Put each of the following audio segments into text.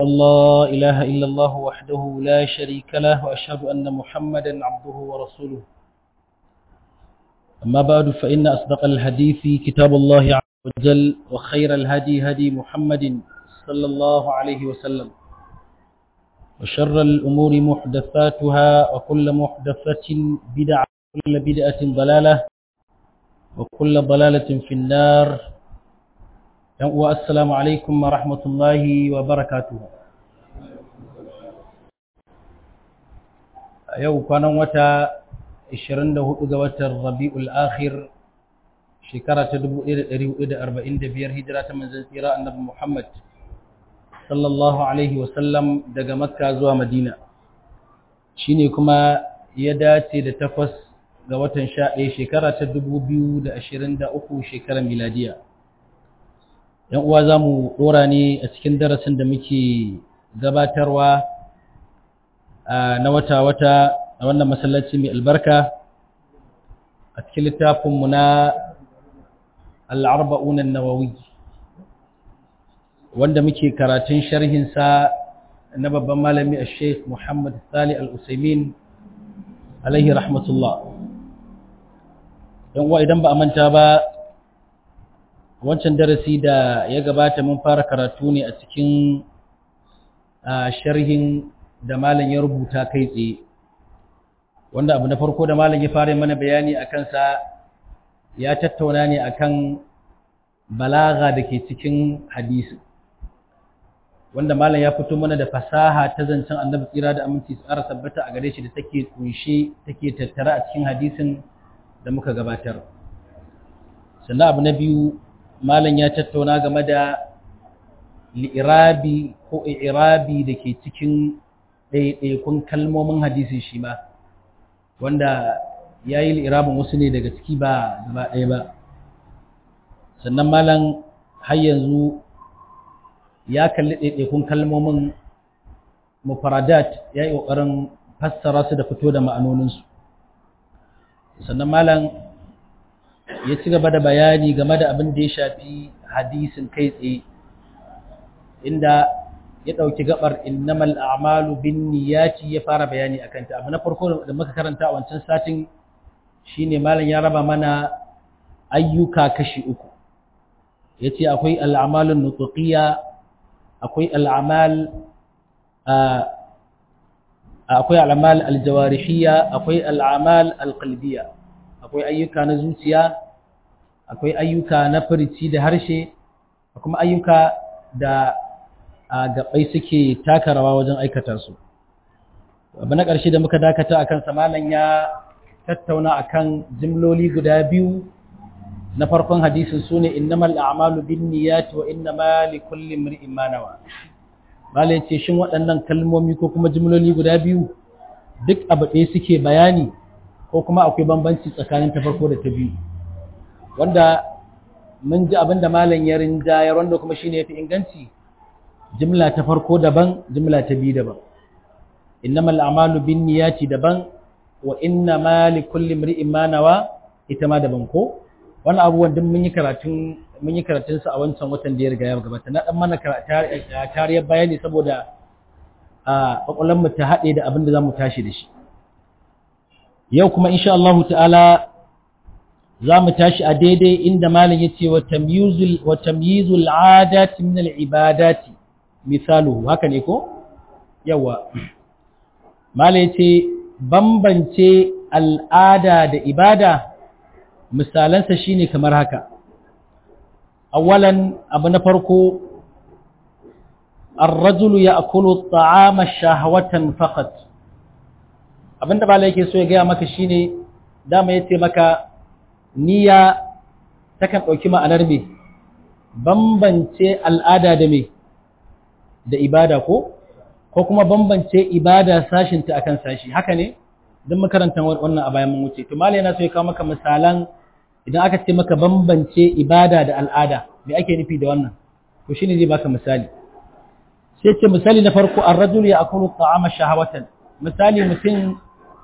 الله إله إلا الله وحده لا شريك له وأشهد أن محمدا عبده ورسوله أما بعد فإن أصدق الحديث كتاب الله عز وجل وخير الهدي هدي محمد صلى الله عليه وسلم وشر الأمور محدثاتها وكل محدثة بدعة وكل بدعة ضلالة وكل ضلالة في النار والسلام عليكم ورحمة الله وبركاته yau kwanan wata 24 ga watan Rabiul Akhir shekara ta 1445 hijira ta manzon tsira annabi Muhammad sallallahu alaihi wasallam daga Makka zuwa Madina shine kuma ya dace da takwas ga watan 11 shekara ta 2023 shekarar miladiya yan uwa zamu dora ne a cikin darasin da muke gabatarwa na wata-wata a wannan masallaci mai albarka a cikin littafinmu na al'arba'unan nawawi wanda muke karatun sharhinsa na babban malami a sheikh muhammad sali al'usaimin alaihi rahmatullah don uwa idan ba a manta ba wancan darasi da ya gabata mun fara karatu ne a cikin sharhin da malam ya rubuta kai tsaye wanda abu na farko da malam ya fara mana bayani a kansa ya tattauna ne akan balaga da ke cikin hadisi wanda malam ya fito mana da fasaha ta zancen annabi tsira da aminci tsara tabbata a gare shi da take kunshe take tattara a cikin hadisin da muka gabatar sannan abu na biyu malam ya tattauna game da li'irabi ko i'irabi da ke cikin ɗaiɗaikun kalmomin hadisi shi ma wanda ya yi li'irabin wasu ne daga ciki ba gaba ɗaya ba sannan malam har yanzu ya kalli ɗaiɗaikun kalmomin mufaradat ya yi ƙoƙarin fassara su da fito da ma'anoninsu sannan malam ya ci gaba da bayani game da abin da ya shafi hadisin kai tsaye inda ya ɗauki gabar innamal a'malu bin niyyati ya fara bayani a kanta abu na farko da muka karanta a wancan satin shine malam ya raba mana ayyuka kashi uku yace akwai al'amalun nutqiyya akwai al'amal akwai al'amal aljawarihiyya akwai al'amal alqalbiyya akwai ayyuka na zuciya akwai ayyuka na furici da harshe kuma ayyuka da gabai suke taka rawa wajen aikata su abu na ƙarshe da muka dakata akan samalan ya tattauna akan jimloli guda biyu na farkon hadisin sune innamal a'malu binniyati wa innama likulli imrin ma nawa bala yace shin waɗannan kalmomi ko kuma jimloli guda biyu duk abu ɗaya suke bayani ko kuma akwai bambanci tsakanin ta farko da ta biyu wanda mun ji abinda malam ya rinjayar wanda kuma shine yafi inganci jimla ta farko daban jimla ta biyu daban innamal a'malu binniyati daban wa innama likulli imrin ma nawa ita ma daban ko wannan abubuwan duk mun yi karatun mun yi karatun sa a wancan watan da ya riga ya gabata na dan mana tariyar bayani saboda a kokolan mu ta hade da abin da zamu tashi da shi yau kuma insha Allah ta'ala zamu tashi a daidai inda malam yace wa tamyizul wa tamyizul adati min al ibadati misalu haka ne ko yawa mala yace bambance al'ada da ibada misalansa shine kamar haka awalan abu na farko ar-rajulu ya'kulu at-ta'ama shahwatan faqat abinda mala yake so ya ga maka shine dama yace maka niyya takan dauki ma'anar me bambance al'ada da me da ibada ko ko kuma bambance ibada sashinta akan sashi haka ne don makarantar wannan a bayan mun wuce to malai yana so ya kawo maka misalan idan aka ce maka bambance ibada da al'ada me ake nufi da wannan to shine zai baka misali sai ce misali na farko ar-rajul ya'kulu ta'ama shahawatan misali mutum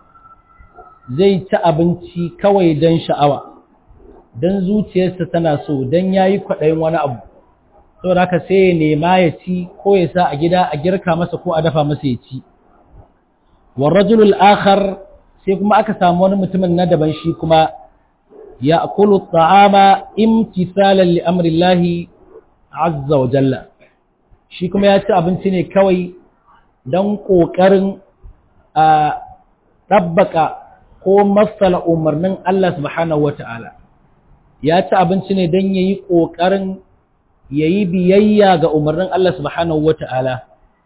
zai ci abinci kawai don sha'awa don zuciyarsa tana so don yayi kwaɗayin wani abu saboda haka sai ya nema ya ci ko ya sa a gida a girka masa ko a dafa masa ya ci wa rajulul akhar sai kuma aka samu wani mutumin na daban shi kuma ya akulu ta'ama imtithalan li amrillahi azza wa jalla shi kuma ya ci abinci ne kawai don ƙoƙarin a ɗabbaka ko matsala umarnin Allah subhanahu wa ta'ala ya ci abinci ne don ya yi ƙoƙarin ya yi biyayya ga umarnin Allah subhanahu wa ta'ala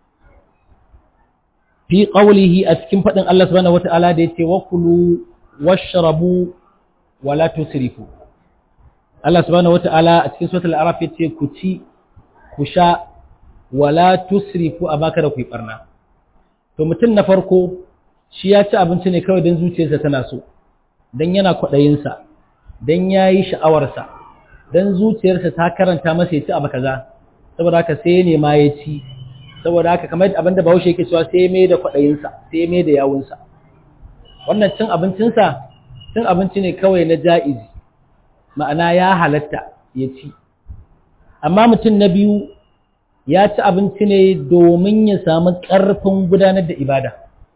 fi ƙaulihi a cikin faɗin Allah subhanahu wa ta'ala da ya ce wakulu washrabu wala tusrifu Allah subhanahu wa ta'ala a cikin suratul araf ya ce ku ci ku sha wala tusrifu a baka da ku yi barna to mutum na farko shi ya ci abinci ne kawai don zuciyarsa tana so don yana kwaɗayinsa don ya yi sha'awarsa don zuciyarsa ta karanta masa ya ci abu kaza saboda haka sai ya nema ya ci saboda haka kamar abin da bahaushe yake cewa sai ya mai da kwaɗayinsa sai ya mai da yawunsa wannan cin abincinsa cin abinci ne kawai na ja'izi ma'ana ya halatta ya ci amma mutum na biyu ya ci abinci ne domin ya samu ƙarfin gudanar da ibada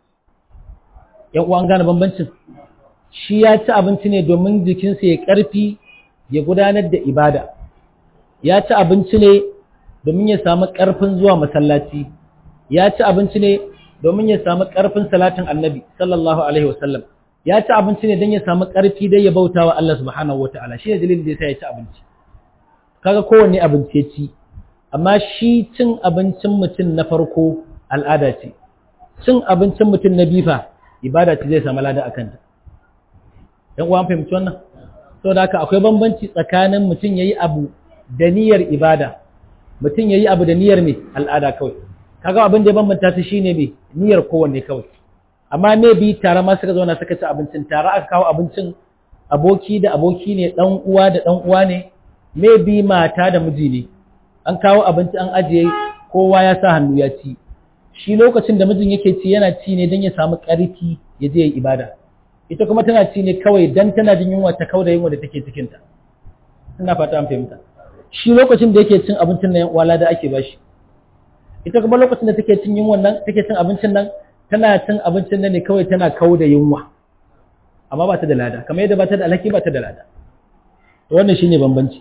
‘yan uwan gane bambancin shi ya ci abinci ne domin jikinsa ya ƙarfi ya gudanar da ibada ya ci abinci ne domin ya samu ƙarfin zuwa masallaci ya ci abinci ne domin ya samu ƙarfin salatin annabi sallallahu alaihi wasallam ya ci abinci ne don ya samu ƙarfi dai ya bauta wa Allah subhanahu wa ta'ala shi ne dalilin da ya sa ya ci abinci kaga kowanne abinci ya ci amma shi cin abincin mutum na farko al'ada ce cin abincin mutum na bifa ibada ce zai samu lada a kanta ‘yan uwan fahimci wannan sau da haka akwai bambanci tsakanin mutum ya yi abu da niyyar ibada mutum ya yi abu da niyyar mai al'ada kawai kaga abin da ya bambanta su shine mai niyyar kowanne kawai amma me bi tare ma suka zauna suka ci abincin tare aka kawo abincin aboki da aboki ne dan uwa da dan uwa ne me bi mata da miji ne an kawo abinci an ajiye kowa ya sa hannu ya ci shi lokacin da mijin yake ci yana ci ne don ya samu ƙarfi ya je ya ibada ita kuma tana ci ne kawai don tana jin yunwa ta kauda yunwa da take cikinta ina fata an fahimta shi lokacin da yake cin abincin nan wala da ake bashi ita kuma lokacin da take cin yunwan nan take cin abincin nan tana cin abincin nan ne kawai tana kauda yunwa amma ba ta da lada kamar yadda ba ta da alhaki ba ta da lada to wannan shine bambanci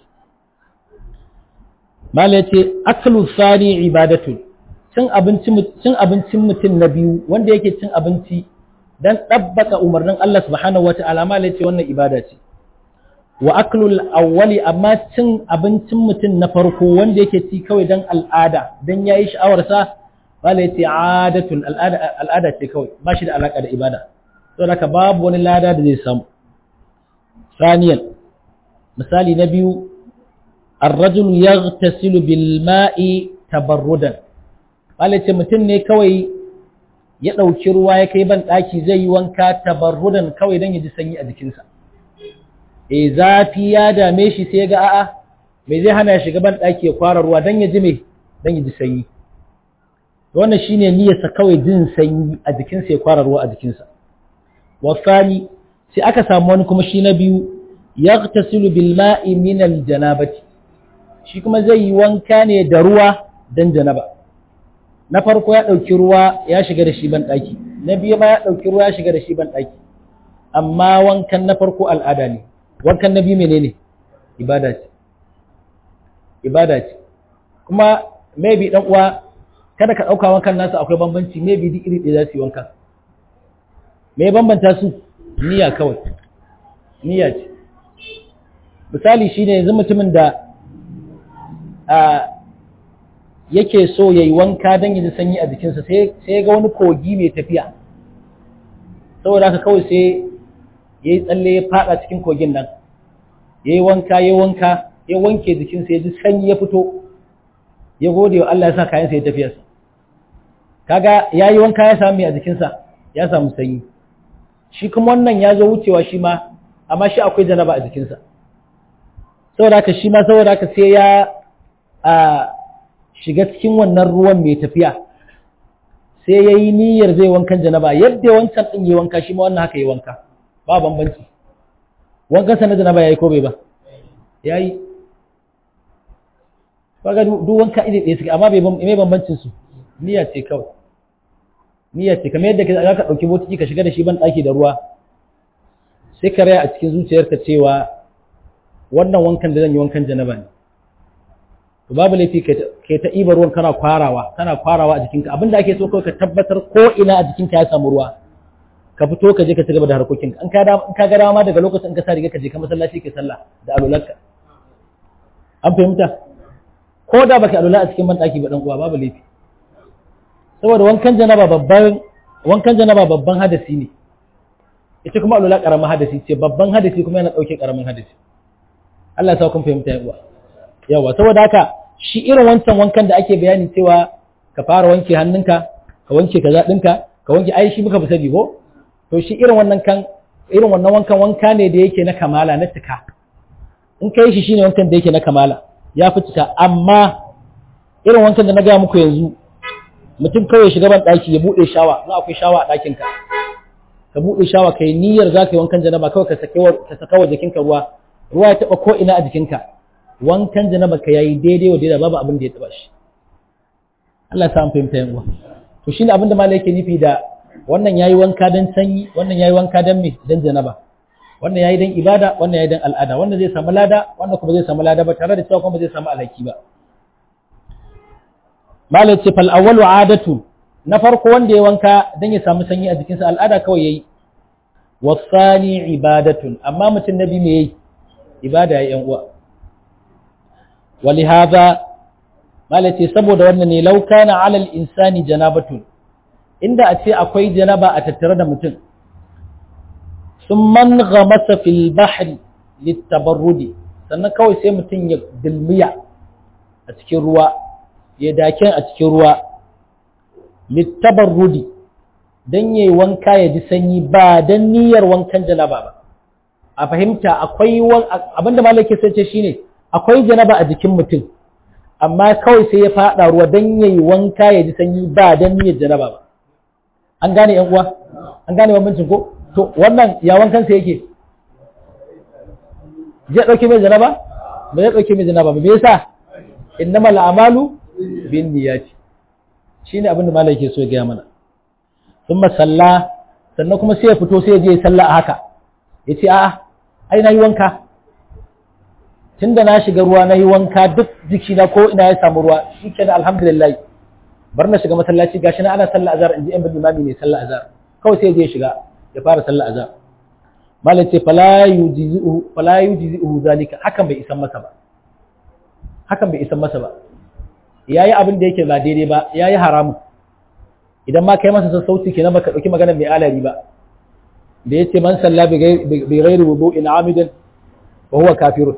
mala yace aklu sani ibadatu cin abinci cin abincin mutum na biyu wanda yake cin abinci dan dabbaka umarnin Allah subhanahu wataala mala yace wannan ibada ce wa aklul awwali amma cin abincin mutum na farko wanda yake ci kawai dan al'ada dan yayi sha'awar sa mala yace adatun al'ada al'ada ce kawai ba shi da alaka da ibada don haka babu wani lada da zai samu saniyan misali na biyu الرجل يغتسل بالماء تبردا wale ce mutum ne kawai ya ɗauki ruwa ya kai ban ɗaki zai yi wanka tabarrudan kawai don ya ji sanyi a jikinsa e zafi ya dame shi sai ga a'a mai zai hana ya shiga ban ɗaki ya kwara ruwa don ya ji mai don ya ji sanyi wannan shine niyyarsa kawai jin sanyi a jikinsa ya kwara ruwa a jikinsa wasani sai aka samu wani kuma shi na biyu yaghtasilu bil ma'i min al janabati shi kuma zai yi wanka ne da ruwa don janaba na farko ya ɗauki ruwa ya shiga da shi ban ɗaki na biyu ma ya ɗauki ruwa ya shiga da shi ban ɗaki amma wankan na farko al'ada ne wankan na biyu menene ibada ce ibada ce kuma maybe ɗan uwa kada ka ɗauka wankan nasu akwai bambanci maybe duk iri ɗaya za su yi wanka me bambanta su niyya kawai niyya ce misali shine yanzu mutumin da yake so ya yi wanka don yi sanyi a jikinsa sai ga wani kogi mai tafiya saboda haka kawai sai ya yi tsalle ya fada cikin kogin nan ya yi wanka ya wanka ya wanke jikinsa ya ji sanyi ya fito ya gode wa Allah ya sa kayansa ya tafiyarsa kaga ya yi wanka ya samu a jikinsa ya samu sanyi shi kuma wannan ya zo wucewa shi ma amma shi akwai janaba a jikinsa saboda haka shi ma saboda haka sai ya shiga cikin wannan ruwan mai tafiya sai ya yi niyyar zai wankan janaba yadda wancan ɗin yi wanka shi ma wannan haka yi wanka ba bambanci wankan sa na janaba ya yi ko bai ba ya yi kaga duk wanka iri ɗaya suke amma me bambancin su niyya ce kawai niyya ce kamar yadda za ka ɗauki botiki ka shiga da shi ban ɗaki da ruwa sai ka raya a cikin zuciyarka cewa wannan wankan da zan yi wankan janaba ne to babu laifi kai ta ibar ruwan kana kwarawa kana kwarawa a jikinka abinda ake so kawai ka tabbatar ko ina a jikinka ya samu ruwa ka fito ka je ka ci gaba da harkokinka in ka in ka ga dama daga lokacin in ka sa riga ka je ka masallaci ka sallah da alulanka an fahimta ko da baka alula a cikin banɗaki ba dan uwa babu laifi saboda wankan janaba babban wankan janaba babban hadasi ne ita kuma alula karamin hadasi ce babban hadasi kuma yana dauke karamin hadasi Allah ya sa kun fahimta ya uwa yawa saboda haka shi irin wancan wankan da ake bayani cewa ka fara wanke hannunka ka wanke kaza ɗinka ka wanke ai shi muka fi sani ko to shi irin wannan kan irin wannan wankan wanka ne da yake na kamala na cika in kai shi shine wankan da yake na kamala ya fi cika amma irin wankan da na gaya muku yanzu mutum kawai shiga ban ɗaki ya buɗe shawa na akwai shawa a ɗakinka ka buɗe shawa kai niyyar za ka yi wankan janaba kawai ka saka wa jikinka ruwa ruwa ya taɓa ko ina a jikinka wankan janaba ka yayi daidai wa daidai babu abin da ya taɓa shi Allah ya sa an fahimta yan uwa to shine abin da malai yake nufi da wannan yayi wanka dan sanyi wannan yayi wanka dan me dan janaba wannan yayi dan ibada wannan yayi dan al'ada wannan zai samu lada wannan kuma zai samu lada ba tare da cewa kuma zai samu alhaki ba malai ce fal awwalu adatu na farko wanda ya wanka dan ya samu sanyi a jikinsa al'ada kawai yayi wasani ibadatun amma mutum nabi me yayi ibada yayi yan uwa ولهذا malace saboda wannan ne law kana ala al-insani janabatun inda a ce akwai janaba a tattare da mutum summan ghamasa fil bahri litabarrudi sannan kawai sai mutum ya dilmiya a cikin ruwa ya daken a cikin ruwa litabarrudi dan yayi wanka ya ji sanyi ba dan niyyar wankan janaba ba a fahimta akwai abinda malaka sai ce shine akwai janaba a jikin mutum amma kawai sai ya fada ruwa dan yayi wanka ya ji sanyi ba dan niyyar janaba ba an gane yan uwa an gane bambancin ko to wannan ya wankan sa yake zai dauke mai janaba ba zai dauke mai janaba ba me yasa innamal a'malu bin niyyati shine abin da malai yake so ya gaya mana thumma salla sannan kuma sai ya fito sai ya je sallah a haka yace a'a ai na yi wanka tun da na shiga ruwa na yi wanka duk jikina ko ina ya samu ruwa shi ke da alhamdulillah bar na shiga masallaci gashi na ana sallah azhar in ji yan bin imami ne sallah azhar kawai sai je shiga ya fara sallah azhar malam ce fala yujzi'uhu fala yujzi'uhu zalika hakan bai isan masa ba hakan bai isan masa ba yayi abin da yake ba daidai ba yayi haramu idan ma kai masa sassauci kenan baka dauki maganar mai alari ba da yace man salla bi ghairi wudu'in amidan wa huwa kafirun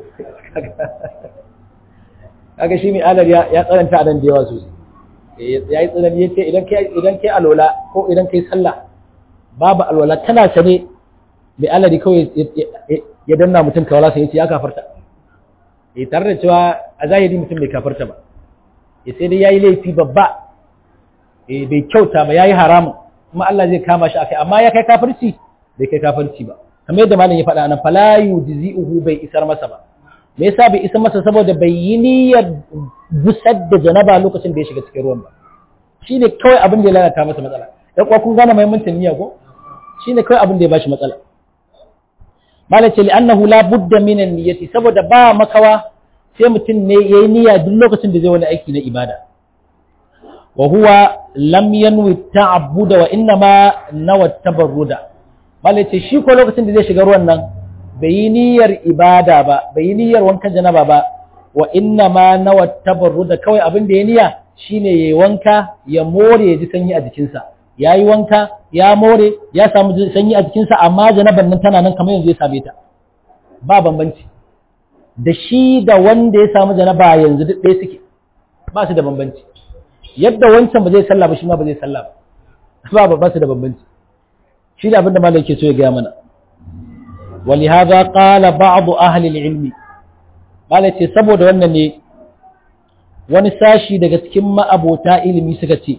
kaga shi mai alar ya tsananta nan da yawa sosai ya yi tsanani yace idan kai idan kai alwala ko idan kai sallah babu alwala tana sane mai alari kawai ya danna mutum kawala sai yace ya kafarta eh tare da cewa a zahiri mutum bai kafarta ba eh sai dai yayi laifi babba eh bai kyauta ba yayi haramun kuma Allah zai kama shi akai amma ya kai kafirci bai kai kafirci ba kamar yadda malam ya faɗa nan fala yujzi'uhu bai isar masa ba me yasa bai isar masa saboda bai yi niyyar busar da janaba lokacin da ya shiga cikin ruwan ba shine kawai abin da ya lalata masa matsala dan kuwa kun gane muhimmancin niyya ko shine kawai abin da ya bashi matsala malam ce li'annahu la budda min niyyati saboda ba makawa sai mutum ne yayi niyya duk lokacin da zai wani aiki na ibada wa huwa lam yanwi ta'abbuda wa innama nawa tabarruda malai ce shi ko lokacin da zai shiga ruwan nan bai yi niyyar ibada ba bai yi niyyar wankan janaba ba wa inna ma nawa tabarruda kawai abin da ya niyya shine yayi wanka ya more ya ji sanyi a jikinsa yayi wanka ya more ya samu sanyi a jikinsa amma janaban nan tana nan kamar yanzu ya same ta ba bambanci da shi da wanda ya samu janaba yanzu duk ɗaya suke ba su da bambanci yadda wancan ba zai sallah ba shi ma ba zai sallah ba ba su da bambanci shi da abinda malai ke so ya gaya mana ولهذا قال بعض أهل العلم malai ce saboda wannan ne wani sashi daga cikin ma'abota ilimi suka ce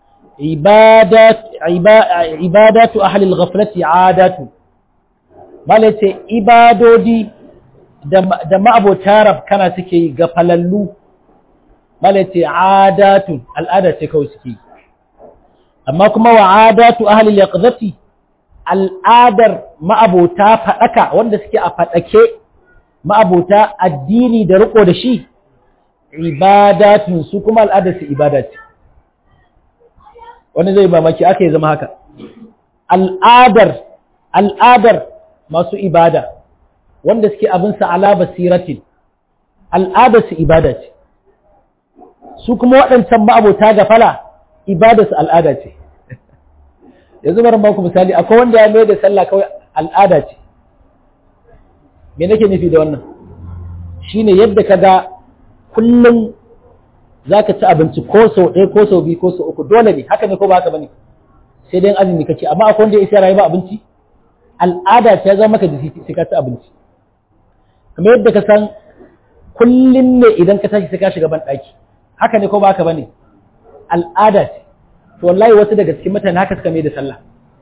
ibadatu ahlil ghaflati adatu malai ce ibadodi da ma'abota rafkana suke yi ga falallu mala ce adatun al'ada ce kawai suke amma kuma wa adatu ahli yaqzati al'adar ma'abota fadaka wanda suke a fadake ma'abota addini da riko da shi ibadatun su kuma al'adar su ibada ce wani zai mamaki aka yi zama haka al'adar al'adar masu ibada wanda suke abinsa ala basiratin al'adar su ibada ce su kuma waɗancan ma'abota ga fala ibada su al'ada ce yanzu bari baku misali akwai wanda ya mai da sallah kawai al'ada ce me nake nufi da wannan shine yadda ka ga kullum za ka ci abinci ko sau ɗaya ko sau biyu ko sau uku dole ne haka ne ko ba haka bane sai dai azumi kake amma akwai wanda ya isa rayu ba abinci al'ada ta zama maka jiki sai ka ci abinci kamar yadda ka san kullum ne idan ka tashi sai ka shiga ban ɗaki haka ne ko ba haka bane al'ada ce to wallahi wasu daga cikin mutane haka suka mai da sallah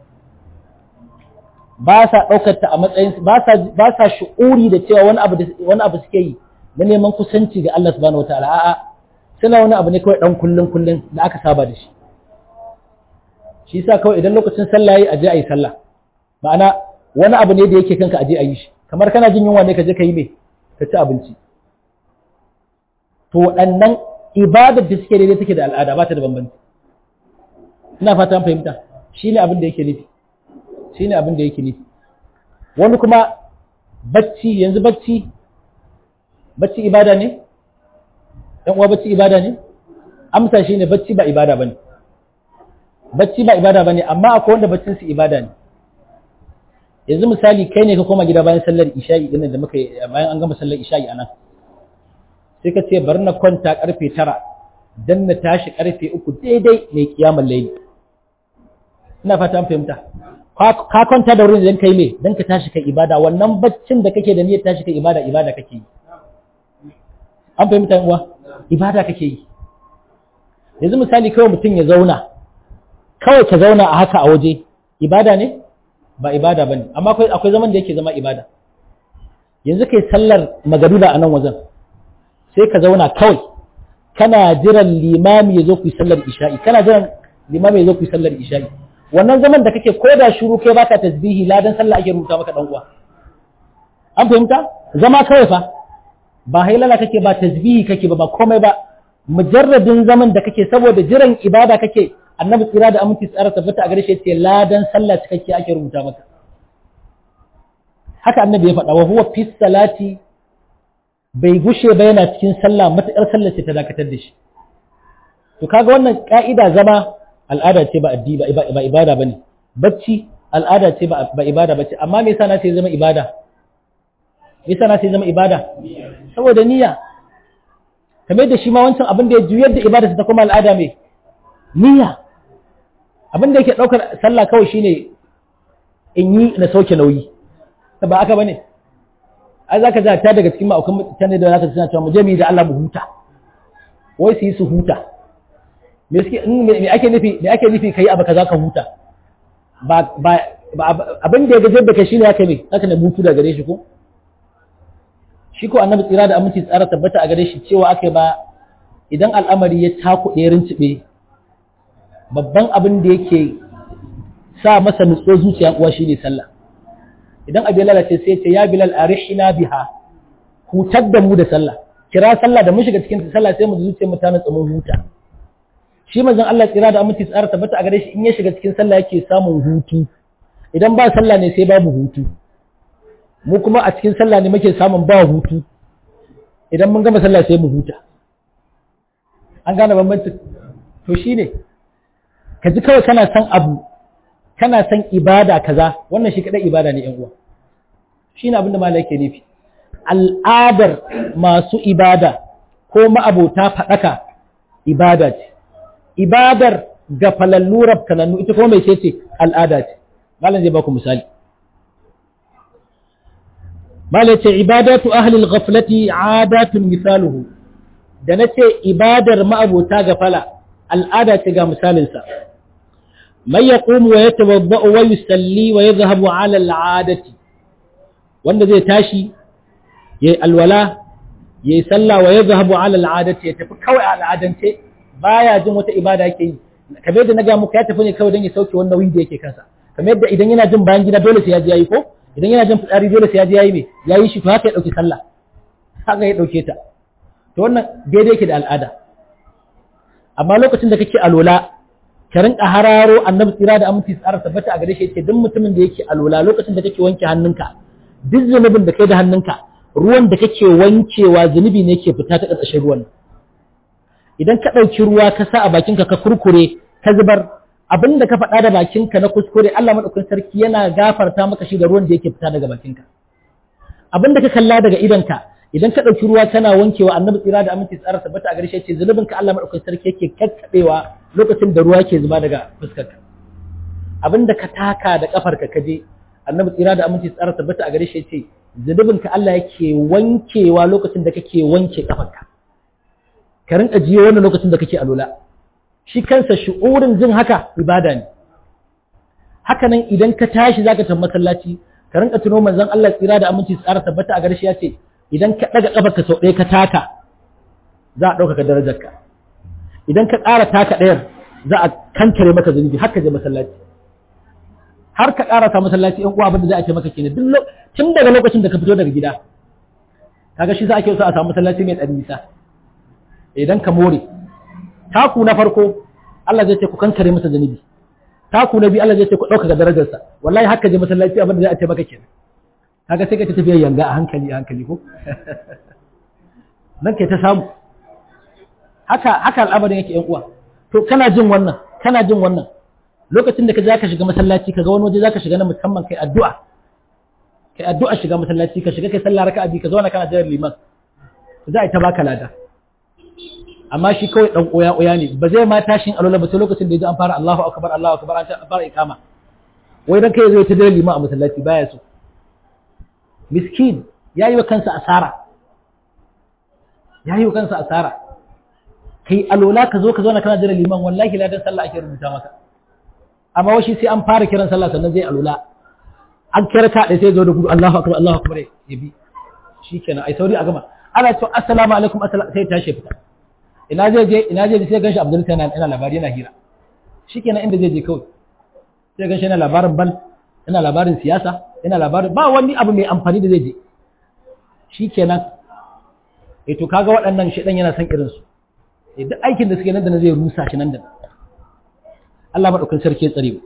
ba sa ɗaukar ta a matsayin ba sa ba sa shu'uri da cewa wani abu wani abu suke yi na neman kusanci ga Allah subhanahu wataala a'a suna wani abu ne kawai dan kullun kullun da aka saba da shi shi yasa kawai idan lokacin sallah yayi aje ayi sallah ma'ana wani abu ne da yake kanka aje ayi shi kamar kana jin yunwa ne ka je ka yi me ka ci abinci to waɗannan ibadar da suke daidai take da al'ada ba ta da bambanci ina fata an fahimta shine abin da yake nufi shine abin da yake nufi wani kuma bacci yanzu bacci bacci ibada ne ɗan uwa bacci ibada ne amsa shine bacci ba ibada bane bacci ba ibada bane amma akwai wanda baccin su ibada ne yanzu misali kai ne ka koma gida bayan sallar isha'i din da muka bayan an gama sallar isha'i anan sai ka ce bari na kwanta karfe tara dan na tashi karfe uku daidai mai kiyamar laili ina fata an fahimta ka kwanta da wurin idan kai me dan ka tashi kai ibada wannan baccin da kake da niyyar tashi kai ibada ibada kake yi an fahimta yan uwa ibada kake yi yanzu misali kawai mutum ya zauna kawai ka zauna a haka a waje ibada ne ba ibada bane amma akwai akwai zaman da yake zama ibada yanzu kai sallar magariba a nan wajen sai ka zauna kawai kana jiran limami ya zo ku yi sallar isha'i kana jiran limami ya zo ku yi sallar isha'i wannan zaman da kake ko da shuru kai baka tasbihi ladan sallah ake rubuta maka dan uwa an fahimta zama kawai fa ba hailala kake ba tasbihi kake ba ba komai ba mujarradin zaman da kake saboda jiran ibada kake annabi tsira da aminci tsara tabbata a gare shi yace ladan sallah cikakke ake rubuta maka haka annabi ya faɗa wa huwa fi salati bai gushe ba yana cikin sallah matakar sallar ce ta dakatar da shi to kaga wannan ka'ida zama al'ada ce ba addi ba ibada bane bacci al'ada ce ba ibada bace amma me yasa na ce zama ibada me yasa na ce zama ibada saboda niyya kamar da shi ma wancan abin da ya juyar da ibada ta kuma al'ada mai niyya abin da yake daukar sallah kawai shine in yi na sauke nauyi ba aka bane ai zaka ga ta daga cikin ma'aukan mutane da zaka suna cewa mu je mu da Allah mu huta wai su yi su huta me suke me ake nufi me ake nufi kai abu kaza ka huta ba ba abin da ya gaje da kai shine haka ne haka ne hutu da gare shi ko shi ko annabi tsira da aminci tsara tabbata a gare shi cewa aka ba idan al'amari ya takuɗe ya rincibe babban abin da yake sa masa nutso zuciya uwa shine sallah idan abu ya lalace sai ce ya bilal arihina biha hutar da mu da sallah kira sallah da mun shiga cikin sallah sai mu zuciya mu ta nutsa mun huta shi manzon Allah tsira da aminci tsara tabbata a gare shi in ya shiga cikin sallah yake samun hutu idan ba sallah ne sai babu hutu mu kuma a cikin sallah ne muke samun ba hutu idan mun gama sallah sai mu huta an gane bambancin to shine ka ji kawai kana son abu kana son ibada kaza wannan shi kadai ibada ne yan uwa shine abin da malai yake nufi al'adar masu ibada ko ma'abota fadaka ibada ce ibadar ga falallu rabkanannu ita kuma mai ce al'ada ce malam zai baku misali Mala ce ibadatu ahlil ghaflati adatun misaluhu da nace ibadar ma'abota gafala al'ada ce ga misalinsa man yaqumu wa yatawadda'u wa yusalli wa yadhhabu 'ala al'adati wanda zai tashi yayi alwala yayi sallah wa yadhhabu ala al'adati ya tafi kawai a al'adance baya jin wata ibada yake yi kamar yadda na ga muku ya tafi ne kawai don ya sauke wannan nauyin da yake kansa kamar yadda idan yana jin bayan gida dole sai ya ji yayi ko idan yana jin fitsari dole sai ya ji yayi me yayi shi to haka ya dauki sallah haka ya dauke ta to wannan daidai yake da al'ada amma lokacin da kake alola ka rinka hararo annabi tsira da aminci tsara tabbata a gare shi yace duk mutumin da yake alola lokacin da kake wanke hannunka duk zunubin da kai da hannunka ruwan da kake wankewa zunubi ne yake fita ta ƙarƙashin ruwan idan ka ɗauki ruwa ka sa a bakinka ka kurkure ka zubar abin da ka faɗa da bakinka na kuskure Allah maɗaukakin sarki yana gafarta maka shi da ruwan da yake fita daga bakinka abin da ka kalla daga idonka idan ka ɗauki ruwa kana wankewa annabi tsira da aminci tsara tabbata a gare shi ce zunubin ka Allah maɗaukakin sarki yake kakkaɓewa lokacin da ruwa yake zuba daga fuskarka abin da ka taka da kafarka ka je annabi tsira da aminci tsara tabbata a gare shi ce zunubin ka Allah yake wankewa lokacin da kake wanke kafarka ka rinka jiyo wannan lokacin da kake alola shi kansa shi'urin jin haka ibada ne haka nan idan ka tashi zaka tafi masallaci ka rinka tuno manzon Allah tsira da aminci tsara tabbata a garshi ya ce idan ka daga kafarka sau ɗaya ka taka za a ɗaukaka darajarka idan ka ƙara taka ɗayar za a kankare maka zunubi har ka je masallaci har ka ƙara ta masallaci ƴan uwa abin da za a ce maka kenan duk tun daga lokacin da ka fito daga gida kaga shi za a ke so a samu masallaci mai ɗan nisa idan ka more taku na farko Allah zai ce ku kankare masa zunubi taku na biyu Allah zai ce ku ɗaukaka darajarsa wallahi haka je masallaci abin da za a ce maka kenan kaga sai ka ta tafiya yanga a hankali a hankali ko nan kai ta samu haka haka al'amarin yake yan uwa to kana jin wannan kana jin wannan lokacin da ka za ka shiga masallaci ka ga wani waje za ka shiga na musamman kai addu'a kai addu'a shiga masallaci ka shiga kai sallah raka'a biyu ka zauna kana jiran liman za a yi ta baka lada amma shi kawai dan oya oya ne ba zai ma tashin alola ba sai lokacin da ya ji an fara Allahu akbar Allahu akbar an fara ikama wai dan kai zai ta dare liman a masallaci baya so miskin yayi wa kansa asara yayi wa kansa asara kai alola ka zo ka zauna kana jira liman wallahi ladan sallah ake rubuta maka amma washi sai an fara kiran sallah sannan zai alola an kira ka sai zo da gudu Allahu akbar Allahu akbar ya bi shikenan ai sauri a gama ana to assalamu alaikum sai tashi fita ina zai je ina zai je sai ganshi Abdul Kana ina labari yana hira shikenan inda zai je kawai sai ganshi yana labarin bal yana labarin siyasa yana labarin ba wani abu mai amfani da zai je shikenan eh to kaga waɗannan shedan yana son irin su eh duk aikin da suke nan da na zai rusa shi nan da Allah madaukakin sarki ya tsare mu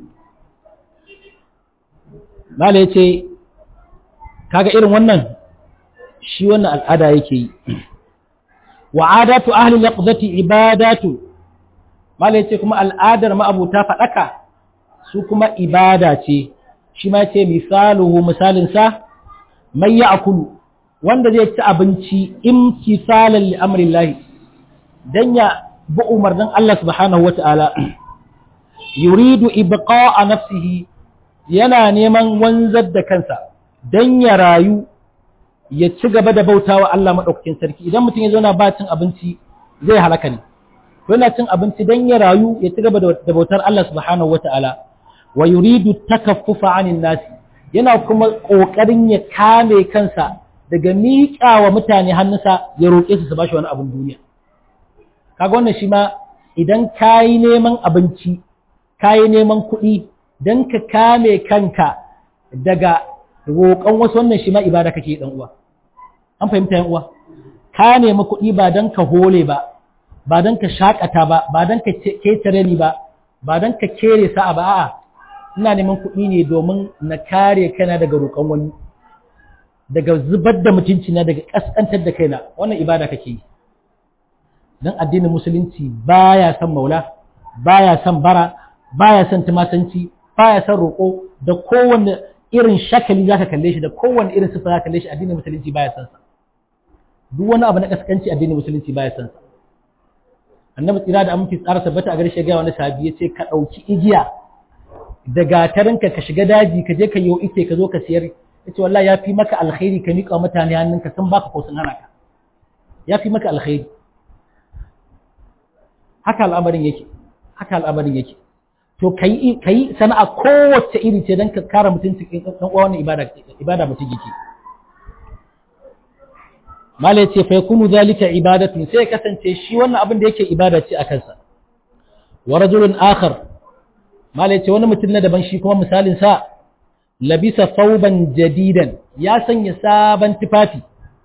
Mala ya ce, kaga irin wannan shi wannan al'ada yake yi. Wa adatu ahli laqdati ibadatu, Mala ya ce kuma al'adar ma'abuta faɗaka su kuma ibada ce, shi ma ce misaluhu misalinsa, mai ya akulu, wanda zai ci abinci in kisalan li'amrin lahi, don ya bi umarnin Allah subhanahu wa ta'ala, yuridu ibqa a nafsihi yana neman wanzar da kansa don ya rayu ya ci gaba da bautawa Allah maɗaukakin sarki idan mutum ya zauna ba cin abinci zai halaka ne yana cin abinci don ya rayu ya ci gaba da bautar Allah subhanahu wata'ala wa yuridu takaffufa anin nasi yana kuma ƙoƙarin ya kame kansa daga miƙa wa mutane hannunsa ya roƙe su su bashi wani abin duniya kaga wannan shi ma idan kayi neman abinci kayi neman kuɗi don ka kame kanka daga roƙon wasu wannan shi ma ibada kake dan uwa an fahimta yan uwa ka nemi kuɗi ba don ka hole ba ba don ka shakata ba ba don ka ketare ni ba ba don ka kere sa'a ba a'a ina neman kuɗi ne domin na kare kaina daga roƙon wani daga zubar da mutunci na daga kaskantar da kaina wannan ibada kake yi dan addinin musulunci baya son maula baya son bara baya son tumasanci baya son roƙo da kowanne irin shakali zaka kalle shi da kowanne irin sifa zaka kalle shi addinin musulunci baya son sa duk wani abu na kaskanci addinin musulunci baya son sa annabi tsira da aminci tsara tabbata a gare shi ga wani sahabi yace ka dauki igiya da gatarinka ka shiga daji ka je ka yi ice ka zo ka siyar yace wallahi yafi maka alkhairi ka miƙa mutane hannunka sun baka ko sun hana ka yafi maka alkhairi haka al'amarin yake haka al'amarin yake to kai kai sana'a kowace iri ce dan ka kare mutuncin dan uwa wannan ibada ibada mutum yake malai ce fa yakunu zalika ibadatun sai kasance shi wannan abin da yake ibada ce a kansa wa rajulun akhar malai ce wani mutum na daban shi kuma misalin sa labisa thawban jadidan ya sanya sabon tufafi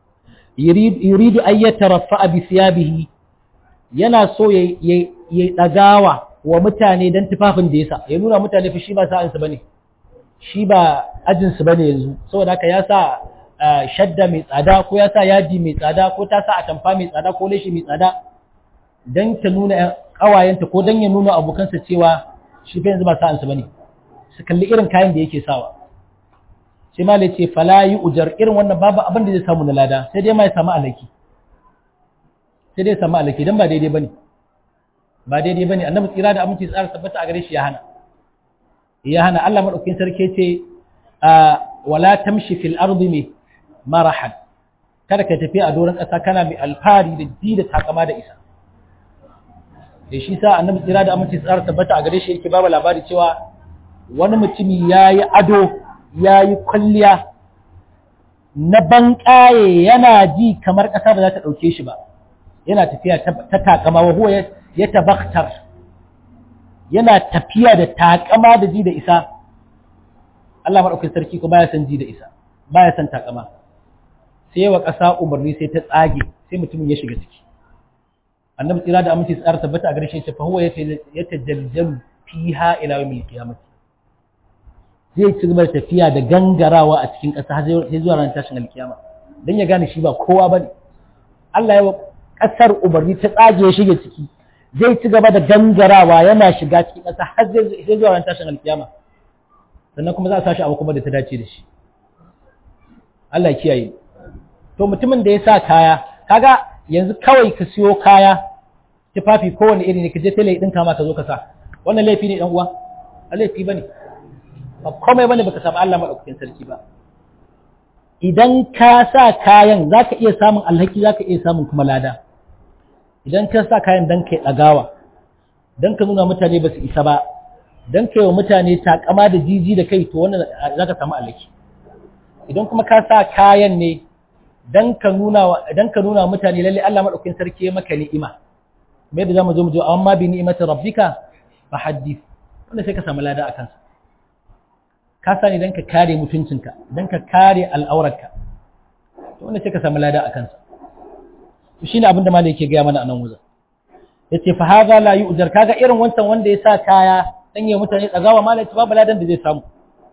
yuridu an yataraffa bi thiyabihi yana so ya ya dagawa wa mutane dan tufafin da yasa ya nuna mutane fa shi ba sa'ansa bane shi ba ajinsu bane yanzu saboda haka ya sa shadda mai tsada ko ya sa yaji mai tsada ko ta sa atamfa mai tsada ko leshi mai tsada don ta nuna ƙawayenta ko don ya nuna abokansa cewa shi fa yanzu ba sa'ansa bane su kalli irin kayan da yake sawa sai ma ce fala yi ujar irin wannan babu abin da zai samu na lada sai dai ma ya samu alaki sai dai ya samu alaki don ba daidai bane ba daidai bane annabi tsira da aminci tsara tabbata a gare shi ya hana ya hana Allah madaukakin sarki ce wala tamshi fil ardi mai marahan kada ka tafi a doron ƙasa kana mai alfari da ji da takama da isa da shi sa annabi tsira da aminci tsara tabbata a gare shi yake babu labari cewa wani mutumi ya yi ado ya yi kwalliya na banƙaye yana ji kamar ƙasa ba za ta ɗauke shi ba yana tafiya ta takama wa huwa ya tabaktar yana tafiya da takama da ji da isa Allah maɗaukin sarki ko baya san ji da isa baya san takama sai yawa ƙasa umarni sai ta tsage sai mutumin ya shiga ciki annabi tsira da aminci tsara tabbata a gare shi fa huwa ya tajaljalu fiha ila yawmil qiyamah zai ci gaba da tafiya da gangarawa a cikin ƙasa sai zuwa ran tashin alkiyama dan ya gane shi ba kowa bane Allah ya wa ƙasar umarni ta tsage ya shige ciki zai ci gaba da gangarawa yana shiga cikin ƙasa har zai zuwa ran tashin alkiyama sannan kuma za a sashi abu kuma da ta dace da shi Allah ya kiyaye to mutumin da ya sa kaya kaga yanzu kawai ka siyo kaya tufafi kowane iri ne ka je tele ɗinka ma ka zo ka sa wannan laifi ne dan uwa a laifi bane ba komai bane baka samu Allah madaukakin sarki ba idan ka sa kayan zaka iya samun alhaki zaka iya samun kuma lada idan ka sa kayan dan kai dagawa dan ka nuna mutane ba su isa ba dan kai wa mutane takama da jiji da kai to wannan zaka samu alhaki idan kuma ka sa kayan ne dan ka nuna dan ka nuna mutane lalle Allah madaukakin sarki ya maka ni'ima me da zamu zo mu zo amma bi ni'imati rabbika fa haddith wanda sai ka samu lada akan sa ka sani dan ka kare mutuncinka dan ka kare al'aurarka to wanda sai ka samu lada akan sa to shine abin da malai yake ga mana anan wuzan yace fa hadha la yu'jar kaga irin wancan wanda ya sa kaya dan ya mutane tsagawa malai babu ladan da zai samu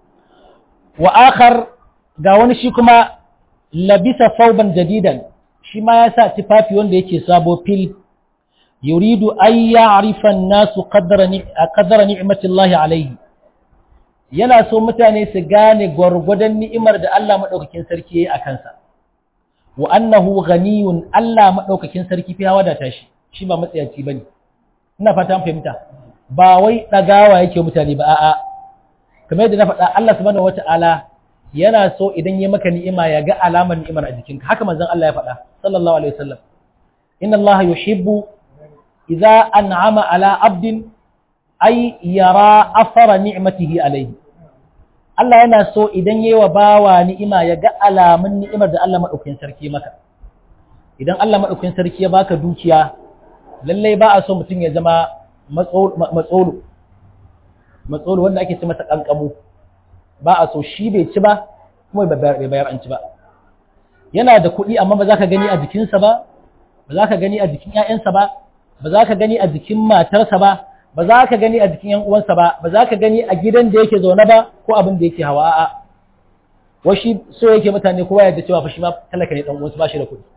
wa akhar ga wani shi kuma labisa sauban jadidan shi ma ya sa tufafi wanda yake sabo fil yuridu an ya'rifa an-nasu qadra qadra ni'matillahi alayhi yana so mutane su gane gwargwadon ni'imar da Allah madaukakin sarki yayi a kansa wa annahu ghaniyun Allah madaukakin sarki fi wadata shi shi ba matsayaci bane ina fata an fahimta ba wai dagawa yake mutane ba a'a kamar yadda na faɗa Allah subhanahu wata'ala yana so idan ya maka ni'ima ya ga alamar ni'imar a jikinka haka manzon Allah ya faɗa sallallahu alaihi wasallam inna Allah yuhibbu idza an'ama ala abdin ay yara athara ni'matihi alayhi Allah yana so idan yayi wa bawa ni'ima ya ga alamun ni'imar da Allah madaukakin sarki maka idan Allah madaukakin sarki ya baka dukiya lallai ba a so mutum ya zama matsolo matsolo wanda ake ce masa kankamu ba a so shi bai ci ba kuma bai bayar an ci ba yana da kuɗi amma ba za ka gani a jikinsa ba ba za ka gani a jikin ‘ya'yansa ba ba za ka gani a jikin matarsa ba ba za ka gani a jikin ‘yan uwansa ba ba za ka gani a gidan da yake zaune ba ko abin da yake hawa a'a washi so yake mutane kowa yadda cewa fa shi ma talaka ne dan uwansa ba shi da kuɗi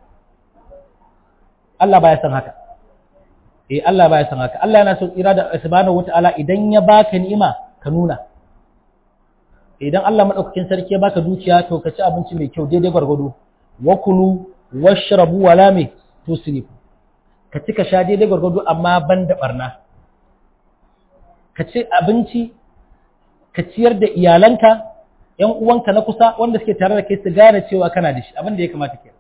Allah baya san haka eh Allah baya san haka Allah yana so tsira da subhanahu wataala idan ya baka ni'ima ka nuna idan Allah madaukakin sarki ya baka dukiya to ka ci abinci mai kyau daidai gwargwado wa kulu washrabu wala me tusrifu ka ci ka sha daidai gwargwado amma ban da barna ka ci abinci ka ciyar da iyalanka ‘yan uwanka na kusa wanda suke tare da kai su gane cewa kana da shi abin da ya kamata ke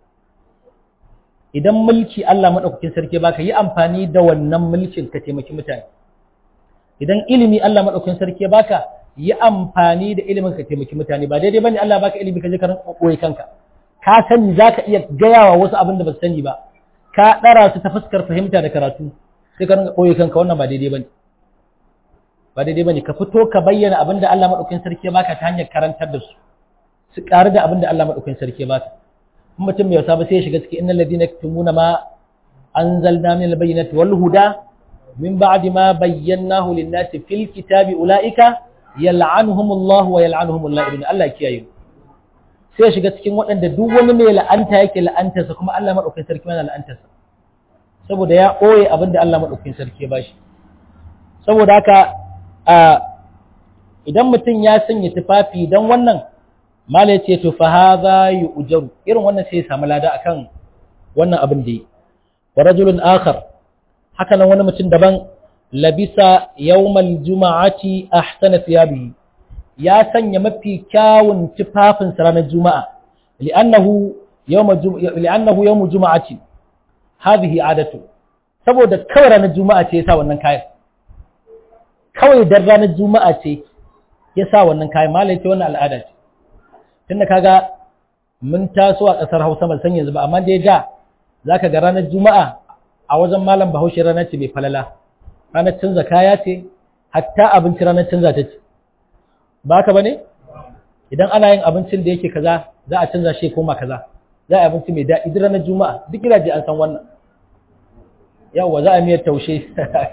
idan mulki Allah maɗaukakin sarki baka yi amfani da wannan mulkin ka taimaki mutane idan ilimi Allah maɗaukakin sarki baka yi amfani da ilimin ka taimaki mutane ba daidai bane Allah baka ilimi ka je ka rinka koyi kanka ka sani za ka iya gaya wa wasu abin da ba su sani ba ka ɗara su ta fuskar fahimta da karatu sai ka rinka ɓoye kanka wannan ba daidai ba ne ba daidai ba ne ka fito ka bayyana abin da Allah maɗaukin sarki ya baka ta hanyar karantar da su su ƙaru da abin da Allah maɗaukin sarki ya baka in mutum mai wasa ba sai ya shiga cikin innal ladina yaktumuna ma anzalna min al-bayyinati wal huda min ba'di ma bayyanahu lin-nasi fil kitabi ulaika yal'anuhumullahu wa yal'anuhumul la'ibun Allah kiyaye sai shiga cikin waɗanda duk wani mai la'anta yake la'antarsa kuma Allah madaukakin sarki yana la'antarsa saboda ya ɓoye abin da Allah madaukakin sarki ya bashi saboda haka idan mutum ya sanya tufafi don wannan mala ya ce to fa hadha yu'jaru irin wannan sai ya samu lada akan wannan abin da yi wa rajulun akhar haka nan wani mutum daban labisa yawmal juma'ati ahsana thiyabihi ya sanya mafi kyawun tufafin ranar juma'a li'annahu yawma li'annahu yawmu juma'ati hadhihi adatu saboda kawai ranar juma'a ce yasa wannan kayan kawai dan ranar juma'a ce yasa wannan kayan malai ce wannan al'ada ce tunda kaga mun taso a kasar Hausa ban san yanzu ba amma dai da zaka ga ranar juma'a a wajen malam Bahaushe ranar ce mai falala ranar canza kaya ce hatta abinci ranar canza ta ce ba ka ba ne idan ana yin abincin da yake kaza za a canza shi koma kaza za a yi abinci mai daɗi duk ranar juma'a duk gidaje an san wannan yawwa za a miyar taushe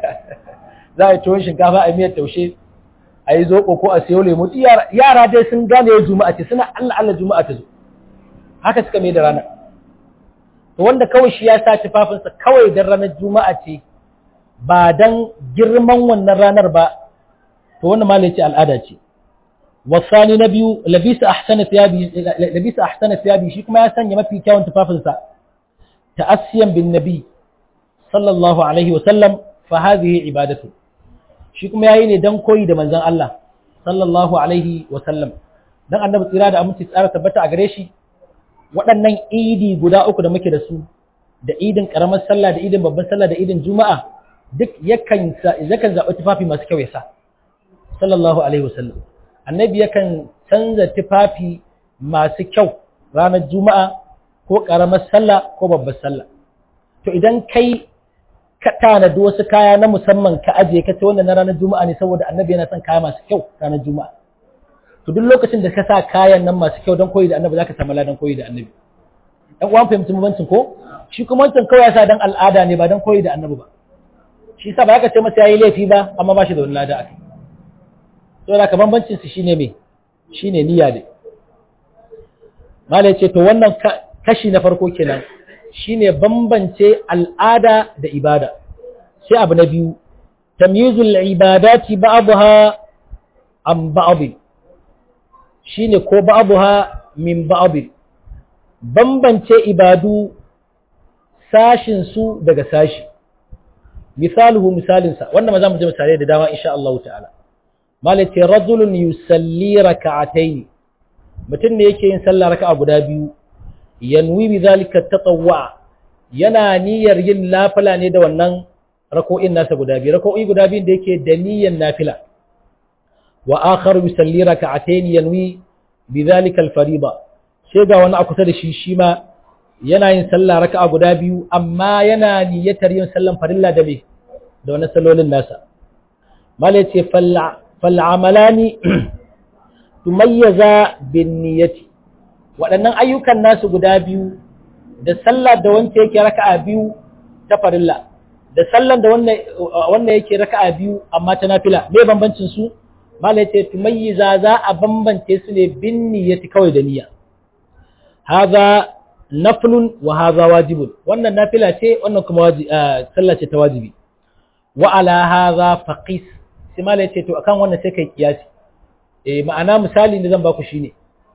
za a yi tuwon shinkafa a miyar taushe a yi zoɓo ko a siyo lemu yara dai sun gane yau juma'a ce suna allah allah juma'a ta zo haka suka mai da rana to wanda kawai shi ya sa tufafinsa kawai don ranar juma'a ce ba don girman wannan ranar ba to wannan ma ce al'ada ce wasani na biyu labisa ahsana thiyabi labisa ahsana thiyabi shi kuma ya sanya mafi kyawun tufafinsa ta'assiyan bin nabi sallallahu alaihi wa sallam fa hadhihi ibadatu shi kuma yayi ne dan koyi da manzon Allah sallallahu alaihi wa sallam dan annabi tsira da aminci tsara tabbata a gare shi waɗannan idi guda uku da muke da su da idin karamar sallah da idin babban sallah da idin juma'a duk yakan yakan zaɓi tufafi masu kyau ya sa sallallahu alaihi wasallam annabi yakan canza tufafi masu kyau ranar juma'a ko karamar sallah ko babbar sallah to idan kai ka tanadi wasu kaya na musamman ka ajiye ka ce wannan na ranar juma'a ne saboda annabi yana son kaya masu kyau ranar juma'a to duk lokacin da ka sa kayan nan masu kyau don koyi da annabi zaka samu ladan koyi da annabi dan uwan fahimci mubancin ko shi kuma wancan kawai ya sa dan al'ada ne ba dan koyi da annabi ba shi sa ba ka ce masa yayi laifi ba amma ba shi da wani lada akai to da ka bambancin su shine me shine niyya ne mala yace to wannan kashi na farko kenan shine bambance al'ada da ibada sai abu na biyu tamyizul ibadati ba'daha an ba'd shine ko ba'daha min ba'd bambance ibadu sashin su daga sashi misaluhu misalinsa wannan ma za mu je misalai da dama insha Allah ta'ala malati rajulun yusalli rak'atayn mutum ne yake yin sallah raka'a guda biyu yanwi bi zalika tatawwa yana niyyar yin nafila ne da wannan rako'in nasa guda biyu rako'i guda biyun da yake da niyyar nafila wa akhar yusalli rak'atayn yanwi bi zalika al-fariida sai ga wani a kusa da shi shi ma yana yin sallah raka'a guda biyu amma yana niyyatar yin sallan farilla da me da wani sallolin nasa mala yace fal amalani tumayyaza bin niyyati waɗannan ayyukan nasu guda biyu da sallah da wanda yake raka'a biyu ta farilla da sallan da wannan wannan yake raka'a biyu amma ta nafila me bambancin su mala yace tumayyiza za a bambance su ne bin niyyati kawai da niyya hadha naflun wa hadha wajibun wannan nafila ce wannan kuma wajibi sallah ce ta wajibi wa ala hadha faqis sai malai ce to akan wannan sai kai kiyasi eh ma'ana misali da zan baku shine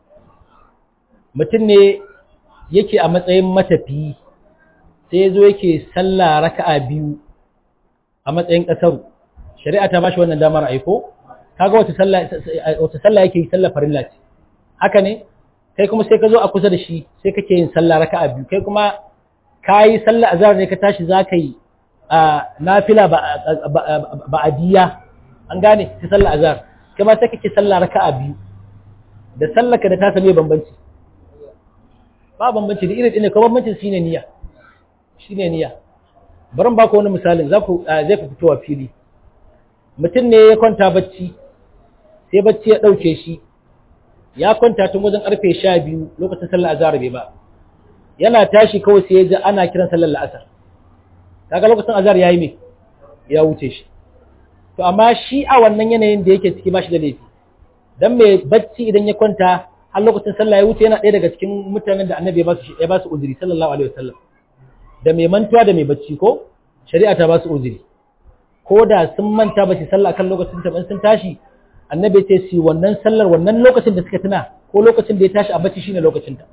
mutum ne yake a matsayin matafiyi sai yazo yake sallah raka'a biyu a matsayin kasar shari'a ta bashi wannan damar aiko kaga wata sallah wata sallah yake sallah farilla ce haka ne kai kuma sai ka zo a kusa da shi sai kake yin sallah raka'a biyu kai kuma kayi sallah azhar ne ka tashi zaka yi a nafila ba ba adiya an gane ta sallah azhar kai ma sai kake sallah raka'a biyu da sallaka da ta same bambanci ba bambanci da irin ne ko bambancin shine niyya shine niyya bari ba ku wani misalin za ku zai ku fitowa fili mutum ne ya kwanta bacci sai bacci ya ɗauke shi ya kwanta tun wajen ƙarfe sha biyu lokacin sallar azhar bai ba yana tashi kawai sai ya ji ana kiran sallar la'asar kaga lokacin azhar yayi me ya wuce shi to amma shi a wannan yanayin da yake ciki ba shi da laifi dan mai bacci idan ya kwanta har lokacin sallah ya wuce yana ɗaya daga cikin mutanen da annabi ya ba su uzuri sallallahu alaihi wasallam da mai mantuwa da mai bacci ko shari'a ta ba su uzuri ko da sun manta ba su sallah kan lokacin ta sun tashi annabi ce su wannan sallar wannan lokacin da suka tuna ko lokacin da ya tashi a bacci shine lokacin ta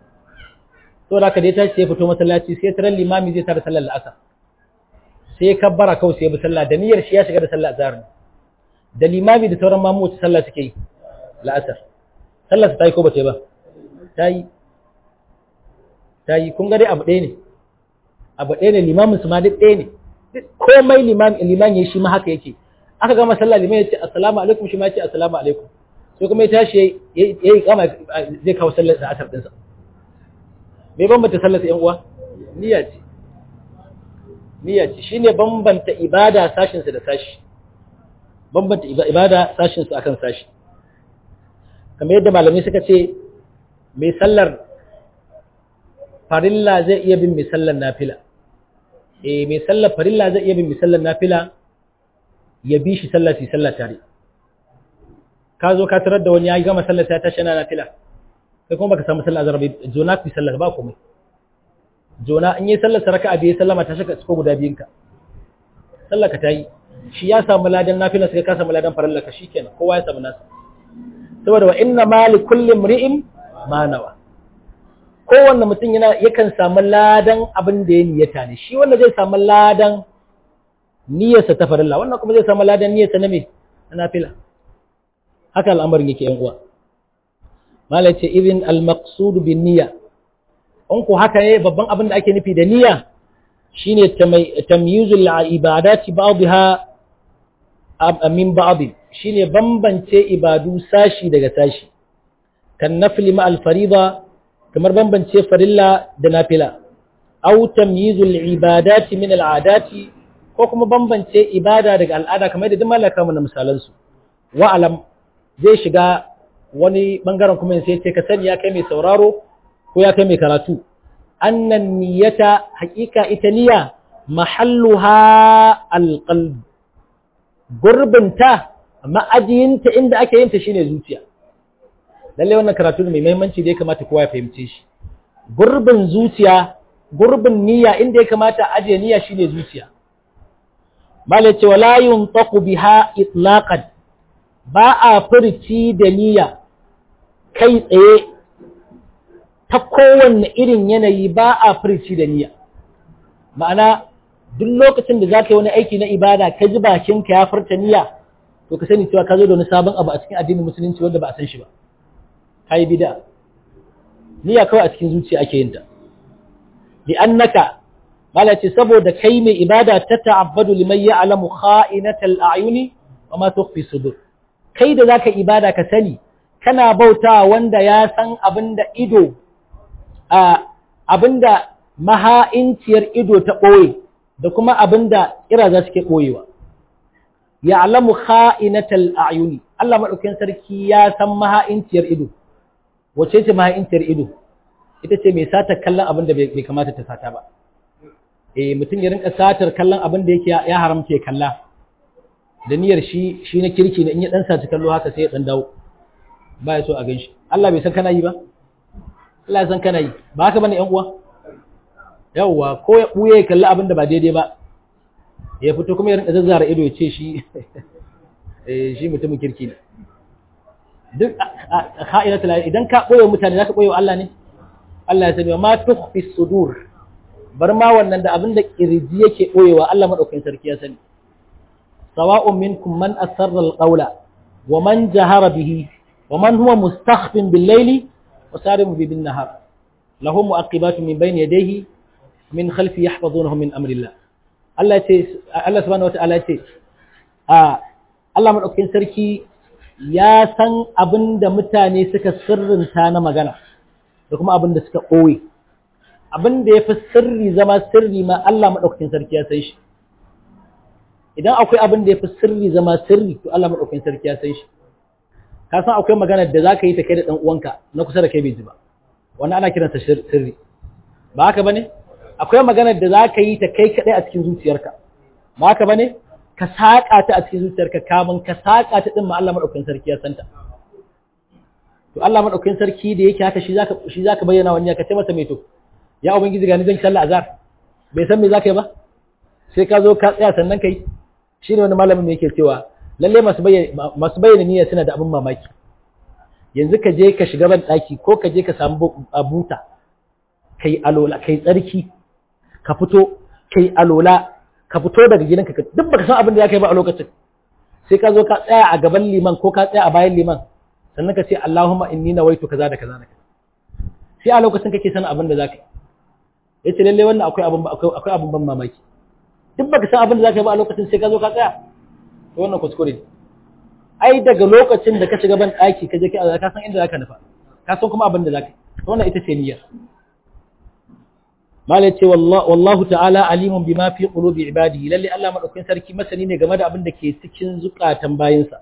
to da ka da ya tashi sai ya fito masallaci sai tarar limami zai tara sallar la'asar sai ya kabbara kawai sai ya bi sallah da niyyar shi ya shiga da sallah azhar da limami da sauran mamu wacce sallah suke yi la'asar sallar ta yi ko ba ta yi ba ta yi ta yi kun ga dai abu ɗaya ne abu ɗaya ne limamin su ma duk ɗaya ne komai liman ya shi ma haka yake aka gama sallah liman ya ce assalamu alaikum shi ma ya ce assalamu alaikum sai kuma ya tashi ya yi kama zai kawo sallar da asar ɗinsa bai bambanta sallar yan uwa niyya ce niyya ce shine bambanta ibada sashin da sashi bambanta ibada sashin su akan sashi kamar yadda malamai suka ce mai sallar farilla zai iya bin mai sallar nafila eh mai sallar farilla zai iya bin mai sallar nafila ya bi shi sallar su sallar tare ka zo ka tarar da wani ya gama sallar ta tashi yana nafila kai kuma baka samu sallar azhar ba jona ku sallar ba komai jona in yi sallar saraka abi sallama ta shaka ko guda biyun ka sallar ka tayi shi ya samu ladan nafila sai ka samu ladan farilla ka shikenan kowa ya samu nasa saboda wa inna ma li kulli imri'in ma nawa kowanne mutum yana yakan samu ladan abin da ya niyyata ne shi wanda zai samu ladan niyyarsa ta farilla wannan kuma zai samu ladan niyyarsa na me na nafila haka al'amarin yake yan uwa malai ce idin al-maqsud bin niyya in ku haka ne babban abin da ake nufi da niyya shine tamyizul ibadati ba'dha min ba'd shine bambance ibadu sashi daga sashi kan nafli ma al-fariḍa kamar bambance farilla da nafila aw tamyizul ibadati min al'adati ko kuma bambance ibada daga al'ada kamar da duk malaka mu na misalan su wa alam zai shiga wani bangaren kuma sai ce ka sani ya kai mai sauraro ko ya kai mai karatu annan niyyata haqiqa ita niyya mahalluha alqalb gurbinta ma'ajiyinta inda ake yin ta shine zuciya lalle wannan karatu ne mai muhimmanci da ya kamata kowa ya fahimce shi gurbin zuciya gurbin niyya inda ya kamata a ajiye niyya shine zuciya malai ce wala yuntaqu biha itlaqan ba a furci da niyya kai tsaye ta kowanne irin yanayi ba a furci da niyya ma'ana duk lokacin da zaka yi wani aiki na ibada ka ji bakinka ya furta niyya to ka sani cewa ka zo da wani sabon abu a cikin addinin musulunci wanda ba a san shi ba kai bid'a niyya kawai a cikin zuciya ake yin ta li annaka mala ce saboda kai mai ibada ta ta'abbadu liman ya'lamu kha'inatal a'yuni wa ma tukhfi sudur kai da zaka ibada ka sani kana bauta wanda ya san abinda ido a abinda maha'inciyar ido ta boye da kuma abinda kira za su ke boyewa ya'lamu kha'inatal a'yuni Allah madaukakin sarki ya san maha'inciyar ido wace ce maha'inciyar ido ita ce mai satar kallon abin da bai kamata ta sata ba eh mutum ya rinka satar kallon abin da yake ya haramta ya kalla da niyyar shi shi na kirki ne in ya dan saci kallo haka sai ya dan dawo ba ya so a ganshi Allah bai san kana yi ba Allah ya san kana yi ba haka bane yan uwa yawwa ko ya buye ya kalli abin da ba daidai ba ya fito kuma ya rinka zazzara ido ya ce shi eh shi mutumin kirki ne duk kha'inatul idan ka boye mutane zaka boye Allah ne Allah ya sani ma tukhfi sudur bar ma wannan da abin da kirji yake boyewa Allah madaukakin sarki ya sani sawa'un minkum man asarra alqawla wa man jahara bihi wa man huwa mustakhfin bil layli wa sarimu bi bin nahar lahum mu'aqibatun min bayni yadayhi min khalfi yahfazunahu min amrillah Allah ce Allah subhanahu wa ta'ala ce a Allah madaukakin sarki ya san abin da mutane suka sirrinta na magana da kuma abin da suka ɓoye abin da ya fi sirri zama sirri ma Allah maɗaukakin sarki ya san shi idan akwai abin da ya fi sirri zama sirri to Allah maɗaukakin sarki ya san shi ka san akwai magana da za ka yi ta kai da ɗan uwanka na kusa da kai bai ji ba wannan ana kiransa sirri ba haka bane akwai magana da za ka yi ta kai kaɗai a cikin zuciyarka ba haka bane ka saƙa ta a cikin zuciyarka kamun ka saƙa ta ɗin ma Allah maɗaukakin sarki ya santa to Allah maɗaukakin sarki da yake haka shi zaka shi zaka bayyana wani ka ce masa mai to ya ubangiji ga ni zan sallah azhar bai san me zaka yi ba sai ka zo ka tsaya sannan kai shine wani malamin me yake cewa lalle masu bayyana masu bayyana niyya suna da abin mamaki yanzu ka je ka shiga ban daki ko ka je ka samu buta kai alola kai tsarki ka fito kai alola ka fito daga gidanka duk baka san abin da zaka yi ba a lokacin sai ka zo ka tsaya a gaban liman ko ka tsaya a bayan liman sannan ka ce Allahumma inni nawaitu kaza da kaza da kaza sai a lokacin kake sanin abin da zaka yi yace lalle wannan akwai abin akwai abin ban mamaki duk baka san abin da zaka yi ba a lokacin sai ka zo ka tsaya to wannan kuskure ne ai daga lokacin da ka shiga ban daki ka je ka ka san inda zaka nufa ka san kuma abin da zaka yi to wannan ita ce niyyar malai ce wallahu ta'ala alimun bima fi qulubi ibadihi lalle Allah madaukakin sarki masani ne game da abin da ke cikin zukatan bayinsa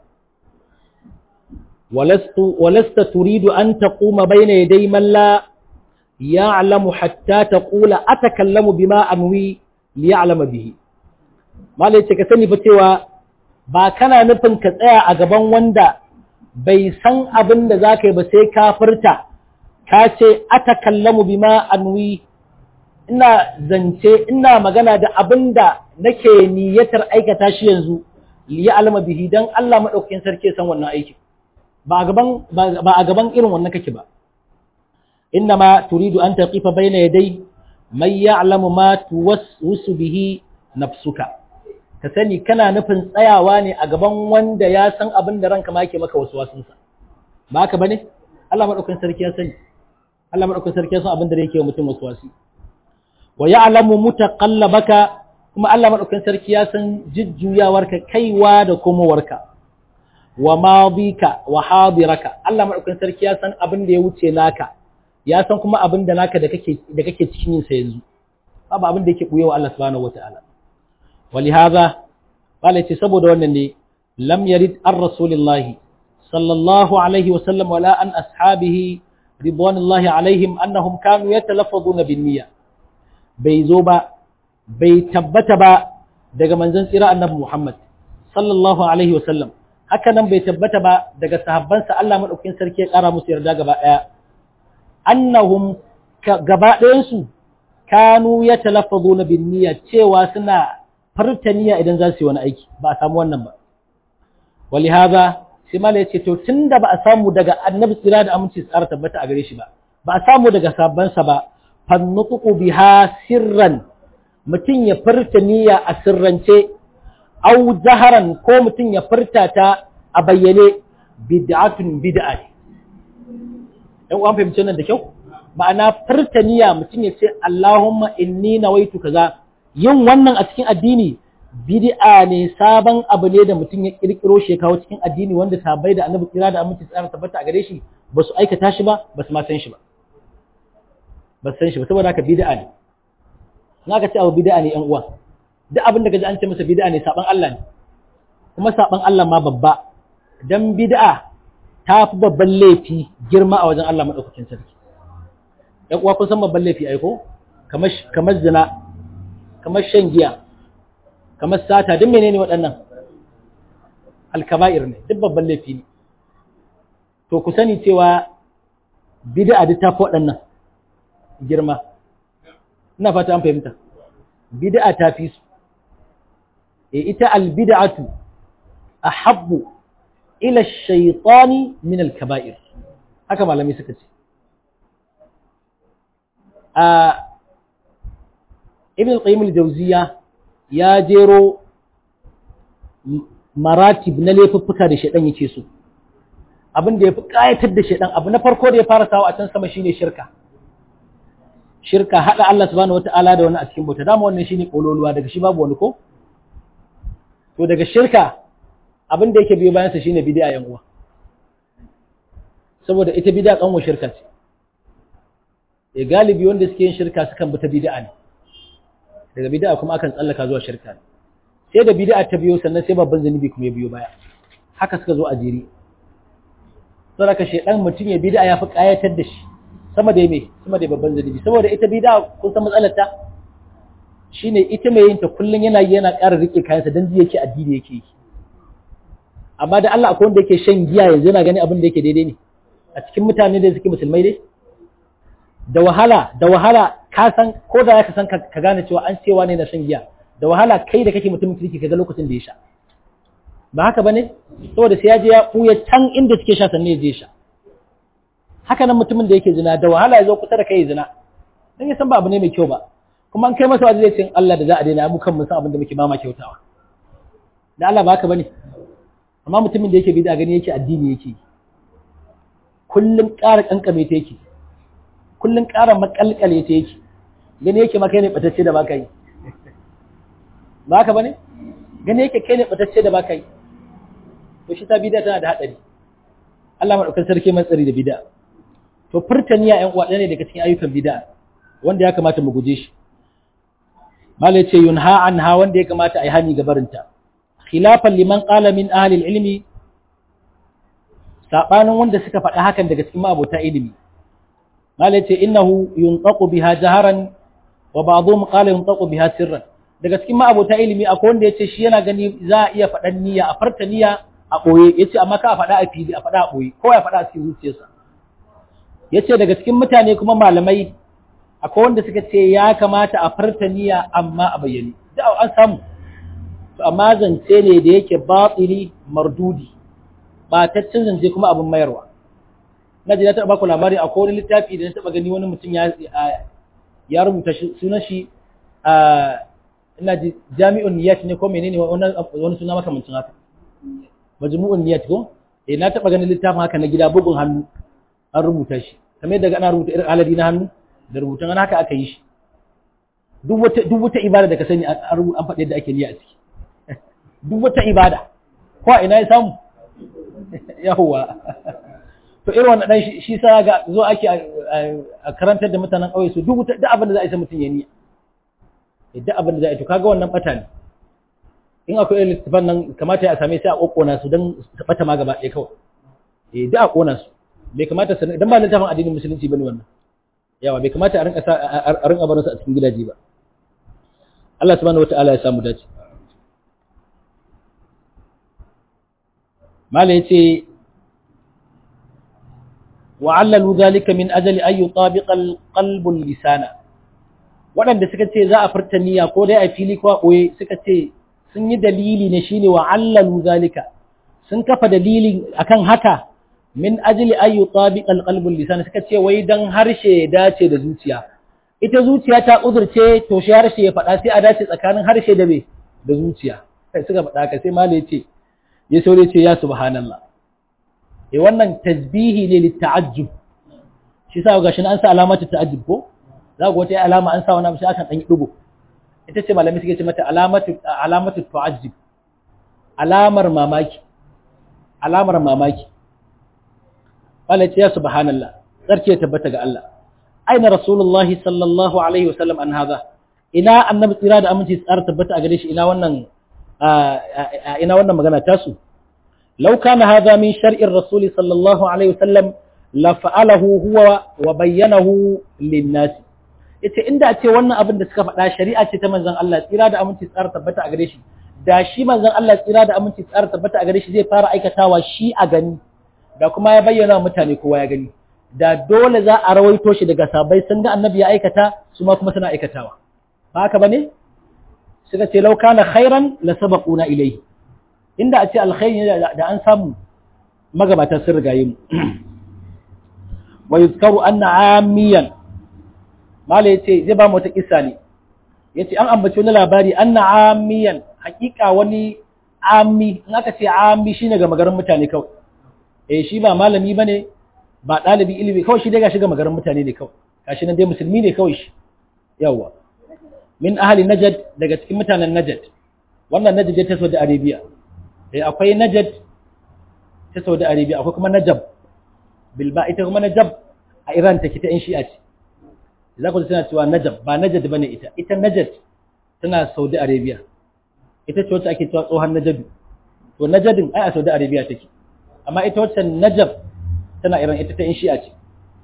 ولست ولست تريد أن تقوم بين يدي من لا يعلم حتى تقول أتكلم بما أنوي ليعلم به ما ليس كسني فتوى ba kana nufin ka tsaya a gaban wanda bai san abin da za ka yi ba sai ka furta ka ce ata kallamu bima anwi ina zance ina magana da abin da nake niyyatar aikata shi yanzu liya alama bihi dan Allah madaukakin sarki san wannan aikin ba a gaban irin wannan kake ba innama turidu an taqifa bayna yaday man ya'lamu ma tuwaswisu bihi nafsuka ka sani kana nufin tsayawa ne a gaban wanda ya san abin da ranka ma yake maka waswasin sa ba haka bane Allah madaukakin sarki ya sani Allah madaukakin sarki ya san abin da yake wa mutum waswasi wa ya'lamu mutaqallabaka kuma Allah madaukakin sarki ya san jujjuyawarka kaiwa da komowarka wa madika wa hadiraka Allah madaukakin sarki ya san abin da ya wuce naka ya san kuma abin da naka da kake da kake cikin yin sa yanzu babu abin da yake buyewa Allah subhanahu wataala walihaza qala ce saboda wannan ne lam yarid ar rasulillahi sallallahu alaihi wa sallam wala an ashabihi ridwanullahi alaihim annahum kanu yatalaffazuna bin niyya bai zo ba bai tabbata ba daga manzon tsira annabi Muhammad sallallahu alaihi wa sallam haka nan bai tabbata ba daga sahabbansa Allah maɗaukin sarki ya ƙara musu yarda gaba ɗaya annahum gaba ɗayansu kanu ya talaffazo na bin niyya cewa suna farta niyya idan za su yi wani aiki ba a samu wannan ba wali haza sai mala ya ce to tun da ba a samu daga annabi tsira da aminci tsara tabbata a gare shi ba ba a samu daga sahabbansa ba fannutuku biha sirran mutum ya farta niyya a sirrance au zaharan ko mutum ya furta ta a bayyane bid'atun bid'a ne ɗan uwan fahimci nan da kyau ma'ana furta niyya mutum ya ce Allahumma inni nawaitu kaza yin wannan a cikin addini bid'a ne sabon abu ne da mutum ya kirkiro shi kawo cikin addini wanda sabai da annabi kira da aminci tsara tabbata a gare shi ba su aikata shi ba ba su ma san shi ba ba san shi ba saboda haka bid'a ne in aka ce abu bid'a ne yan uwa duk abin da kaji an ce masa bid'a ne saban Allah ne kuma saban Allah ma babba dan bid'a ta fi babban laifi girma a wajen Allah madaukakin sarki ɗan uwa kun san babban laifi ai ko kamar kamar zina kamar shan giya kamar sata duk menene waɗannan alkaba'ir ne duk babban laifi ne to ku sani cewa bid'a duk ta fi waɗannan girma ina fata an fahimta bid'a ta fi su e ita albid'atu ahabbu ila ash-shaytani min al-kaba'ir haka malami suka ce a ibn al-qayyim al-jawziya ya jero maratib na laifuffuka da shaidan yake so abin da ya fi kayatar da shaidan abu na farko da ya fara sawa a can sama shine shirka shirka haɗa Allah subhanahu wata'ala da wani a cikin bauta dama wannan shine kololuwa daga shi babu wani ko to daga shirka abin da yake biyo bayan sa shine bid'a yan uwa saboda ita bid'a kanwa shirka ce e galibi wanda suke yin shirka sukan bi ta bid'a ne daga bid'a kuma akan tsallaka zuwa shirka ne sai da bid'a ta biyo sannan sai babban zanubi kuma ya biyo baya haka suka zo a jiri saboda shedan mutum ya bid'a ya fi kayatar da shi sama da me sama da babban zanubi saboda ita bid'a kun san matsalar ta shine ita mai yin ta kullun yana yana ƙara rike kayansa dan ji yake addini yake yi amma da Allah akwai wanda yake shan giya yanzu yana gani abin da yake daidai ne a cikin mutane da suke musulmai dai da wahala da wahala ka san ko da ka san ka gane cewa an cewa ne na shan giya da wahala kai da kake mutumin kirki kaga lokacin da ya sha ba haka bane saboda sai ya je ya buya can inda suke sha sannan ya je sha haka nan mutumin da yake zina da wahala ya zo kusa da kai zina dan ya san ba abu ne mai kyau ba kuma an kai masa wajen zai ce Allah da za a daina mu kan mu san abin da muke mama kyautawa da Allah ba haka bane amma mutumin da yake bid'a gani yake addini yake kullum ƙara kankame ta yake kullum ƙara makalkale ta yake gani yake maka ne batacce da baka yi ba haka bane gani yake kai ne batacce da baka yi to shi ta bid'a tana da hadari Allah madaukakin sarki mai tsari da bid'a to furtaniya ƴan uwa ne daga cikin ayyukan bid'a wanda ya kamata mu guje shi malai ce yunha anha wanda ya kamata a yi hani ga barinta khilafan liman qala min ahli ilmi sabanin wanda suka faɗa hakan daga cikin ma'abota ilimi malai ce innahu yuntaqu biha jaharan wa ba'dhum qala yuntaqu biha sirran daga cikin ma'abota ilimi akwai wanda yace shi yana gani za a iya faɗan niyya a farta niyya a boye yace amma ka faɗa a fili a faɗa a boye ko ya faɗa a cikin zuciyarsa yace daga cikin mutane kuma malamai akwai wanda suka ce ya kamata a farta niyya amma a bayyane da an samu to amma zance ne da yake batili mardudi bataccen zance kuma abin mayarwa na ji na taɓa baku labari a wani littafi da na taɓa gani wani mutum ya rubuta sunan shi ina ji jami'un niyat ne ko menene wani suna makamancin haka majmu'un niyat ko eh na taɓa ganin littafin haka na gida bugun hannu an rubuta shi kamar yadda ana rubuta irin aladi na hannu da rubutun an haka aka yi shi duk wata ibada da ka sani an faɗi yadda ake niyya a ciki duk wata ibada ko a ina ya samu yahuwa to irin wannan dan shi sa ga zo ake a karantar da mutanen ƙauye su duk duk abin da za a yi sai mutum ya niyya duk abin da za a yi to kaga wannan bata ne in akwai irin littafan nan kamata ya same sai a kokkona su don su bata ma gaba ɗaya kawai eh duk a kona su bai kamata su dan ba littafin addinin musulunci bane wannan yawa bai kamata a rinka a rinka barin su a cikin gidaje ba Allah subhanahu wataala ya samu dace mala yace wa'allalu zalika min ajali ay yutabiqa al-qalbu lisana waɗanda suka ce za a furta niyya ko dai a fili ko a ɓoye suka ce sun yi dalili ne shine wa'allalu zalika sun kafa dalili akan haka min ajli ay yutabiqa al-qalbu lisana suka ce wai dan harshe ya dace da zuciya ita zuciya ta uzurce to shi harshe ya faɗa sai a dace tsakanin harshe da me da zuciya sai suka faɗa ka sai malai ce ya saurayi ce ya subhanallah eh wannan tasbihi ne litta'ajjub shi sa gashi an sa alamatu ta'ajjub ko za ku wata alama an sa wani abu sai aka dan dugo ita ce malami suke ce mata alamatu alamatu ta'ajjub alamar mamaki alamar mamaki wala ce ya subhanallah sarki ya tabbata ga Allah aina rasulullahi sallallahu alaihi wasallam an hadha ina annabi tsira da aminci tsara tabbata a gare shi ina wannan ina wannan magana tasu لو كان هذا من شرع الرسول صلى الله عليه وسلم لفعله هو وبينه للناس yace inda a ce wannan abin da suka faɗa shari'a ce ta manzon Allah tsira da aminci tsara tabbata a gare shi da shi manzon Allah tsira da aminci tsara tabbata a gare shi zai fara aikatawa shi a gani da kuma ya bayyana mutane kowa ya gani da dole za a rawaito shi daga sabai sun ga annabi ya aikata su ma kuma suna aikatawa ba haka bane suka ce law kana khairan la sabaquna ilayhi inda a ce alkhairi da an samu magabatan sun rigaye mu wa yuzkaru anna amiyan mala yace zai ba mu wata kissa ne yace an ambaci wani labari anna amiyan hakika wani ami in aka ce ami shine ga magarin mutane kawai eh shi ba malami bane ba dalibi ilimi kawai shi dai ga shiga magarin mutane ne kawai gashi nan dai musulmi ne kawai shi yawa min ahli najd daga cikin mutanen najd wannan najd ta Saudi Arabia eh akwai Najd ta Saudi Arabia akwai kuma Najab bilba ita kuma Najab a Iran take ta in Shi'a ce za ku tana cewa najab ba najad bane ita ita najad tana saudi arabia ita ce wacce ake cewa tsohon najadu to najadin ai a saudi arabia take amma ita wacce najab tana iran ita ta in shi'a ce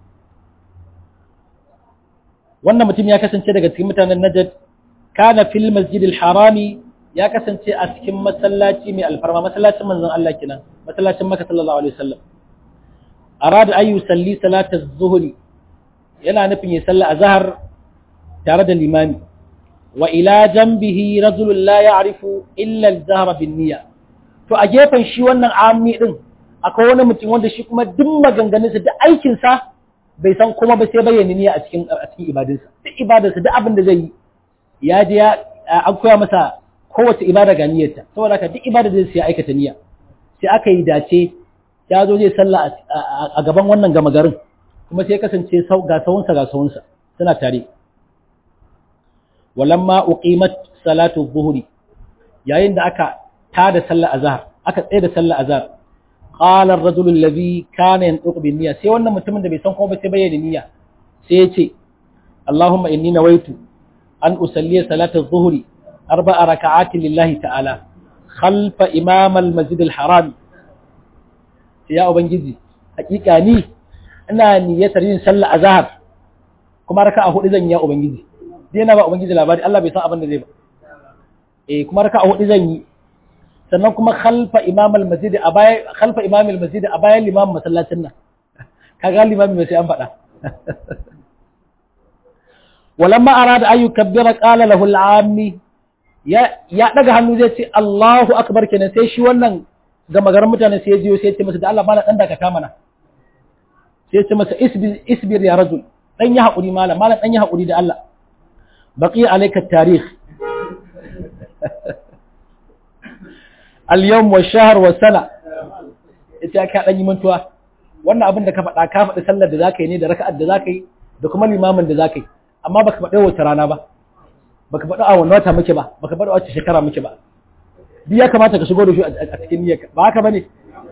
wannan mutum ya kasance daga cikin mutanen najad kana fil masjidil harami ya kasance a cikin masallaci mai alfarma masallacin manzon Allah kenan masallacin Makka sallallahu alaihi wasallam arada ayu salli salata az-zuhri yana nufin ya salla azhar tare da limami wa ila janbihi rajulun la ya'rifu illa al-zahra bin niyya to a gefen shi wannan ammi din akwai wani mutum wanda shi kuma duk maganganunsa da aikin sa bai san kuma ba sai bayyana niyya a cikin a cikin ibadunsa duk ibadarsa duk abin da zai yi ya je ya an koya masa kowace ibada ga niyyarta saboda haka duk ibada zai sai aikata niyya sai aka yi dace ya zo zai salla a gaban wannan gama garin kuma sai kasance ga sawunsa ga sawunsa suna tare walamma uqimat salatu dhuhri yayin da aka tada sallar azhar aka tsaye da sallar azhar qala ar-rajul alladhi kana yantuq bin niyya sai wannan mutumin da bai san kuma ba sai bayyana niyya sai ya ce Allahumma inni nawaitu an usalli salatu dhuhri أربع ركعات لله تعالى خلف إمام المسجد الحرام يا أبنجزي حقيقة ني أنا نية yin sallah azhar kuma raka'a hudu zan yi ubangiji dai na ba ubangiji labari Allah bai san abin da zai ba eh kuma raka'a hudu zan yi sannan kuma khalfa imam al-masjid a baya khalfa imam al-masjid a bayan limam masallacin nan kaga limami mai sai an faɗa walamma arada an yukabbira qala lahu al-ammi ya daga hannu zai ce Allahu akbar kenan sai shi wannan gama garin mutane sai ya jiyo sai ya ce masa da Allah mala dan dakata mana sai ya ce masa isbir isbir ya rajul dan yi hakuri mala mala dan yi hakuri da Allah baqi alayka tarikh al-yawm wa shahr wa sana ita ka dan yi mantuwa wannan abin da ka faɗa ka faɗi sallar da zaka yi ne da raka'ar da zaka yi da kuma limamin da zaka yi amma baka faɗi wata rana ba baka faɗi a wani wata muke ba baka faɗi a wace shekara muke ba duk ya kamata ka shigo da shi a cikin niyyarka ba haka bane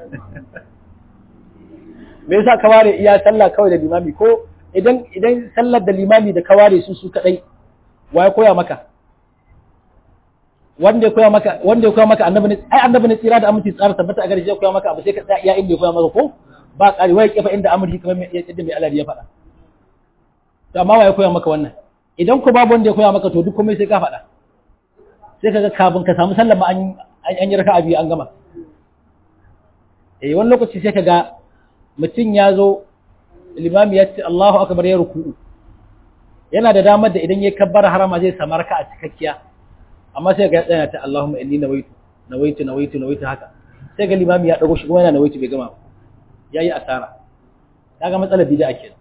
me yasa ka ware iya sallah kawai da limami ko idan idan sallar da limami da ka ware su su kadai wa ya koya maka wanda ya koya maka wanda ya koya maka annabi ne ai annabi ne tsira da aminci tsara tabbata a gare shi ya koya maka abu sai ka tsaya iya inda ya koya maka ko ba ƙari wai kefa inda amurki kamar yadda mai aladi ya faɗa to amma wa ya koya maka wannan idan ku babu wanda ya koya maka to duk komai sai ka faɗa sai ka ga kafin ka samu sallama an an yi raka'a biyu an gama eh wani lokaci sai ka ga mutum ya zo limami ya ce Allahu akbar ya ruku'u yana da damar da idan ya kabbara harama zai samu raka'a cikakkiya amma sai ga ya tsaya ta Allahumma inni nawaitu nawaitu nawaitu nawaitu haka sai ga limami ya dago shi kuma yana nawaitu bai gama yayi asara kaga matsalar bid'a kenan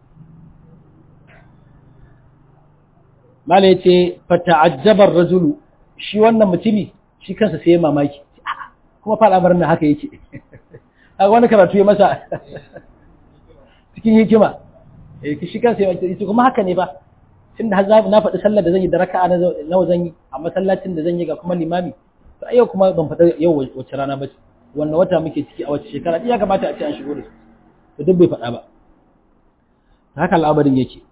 mala ya ce fata'ajjabar rajulu shi wannan mutumi shi kansa sai ya mamaki kuma fa al'amarin nan haka yake a wani karatu ya masa cikin hikima shi kansa ya ce kuma haka ne ba tun da na faɗi sallar da zan yi da raka'a nawa zan yi a masallacin da zan yi ga kuma limami to yau kuma ban faɗa yau wace rana ba ce wannan wata muke ciki a wace shekara ya kamata a ce an shigo da su to duk bai faɗa ba haka al'amarin yake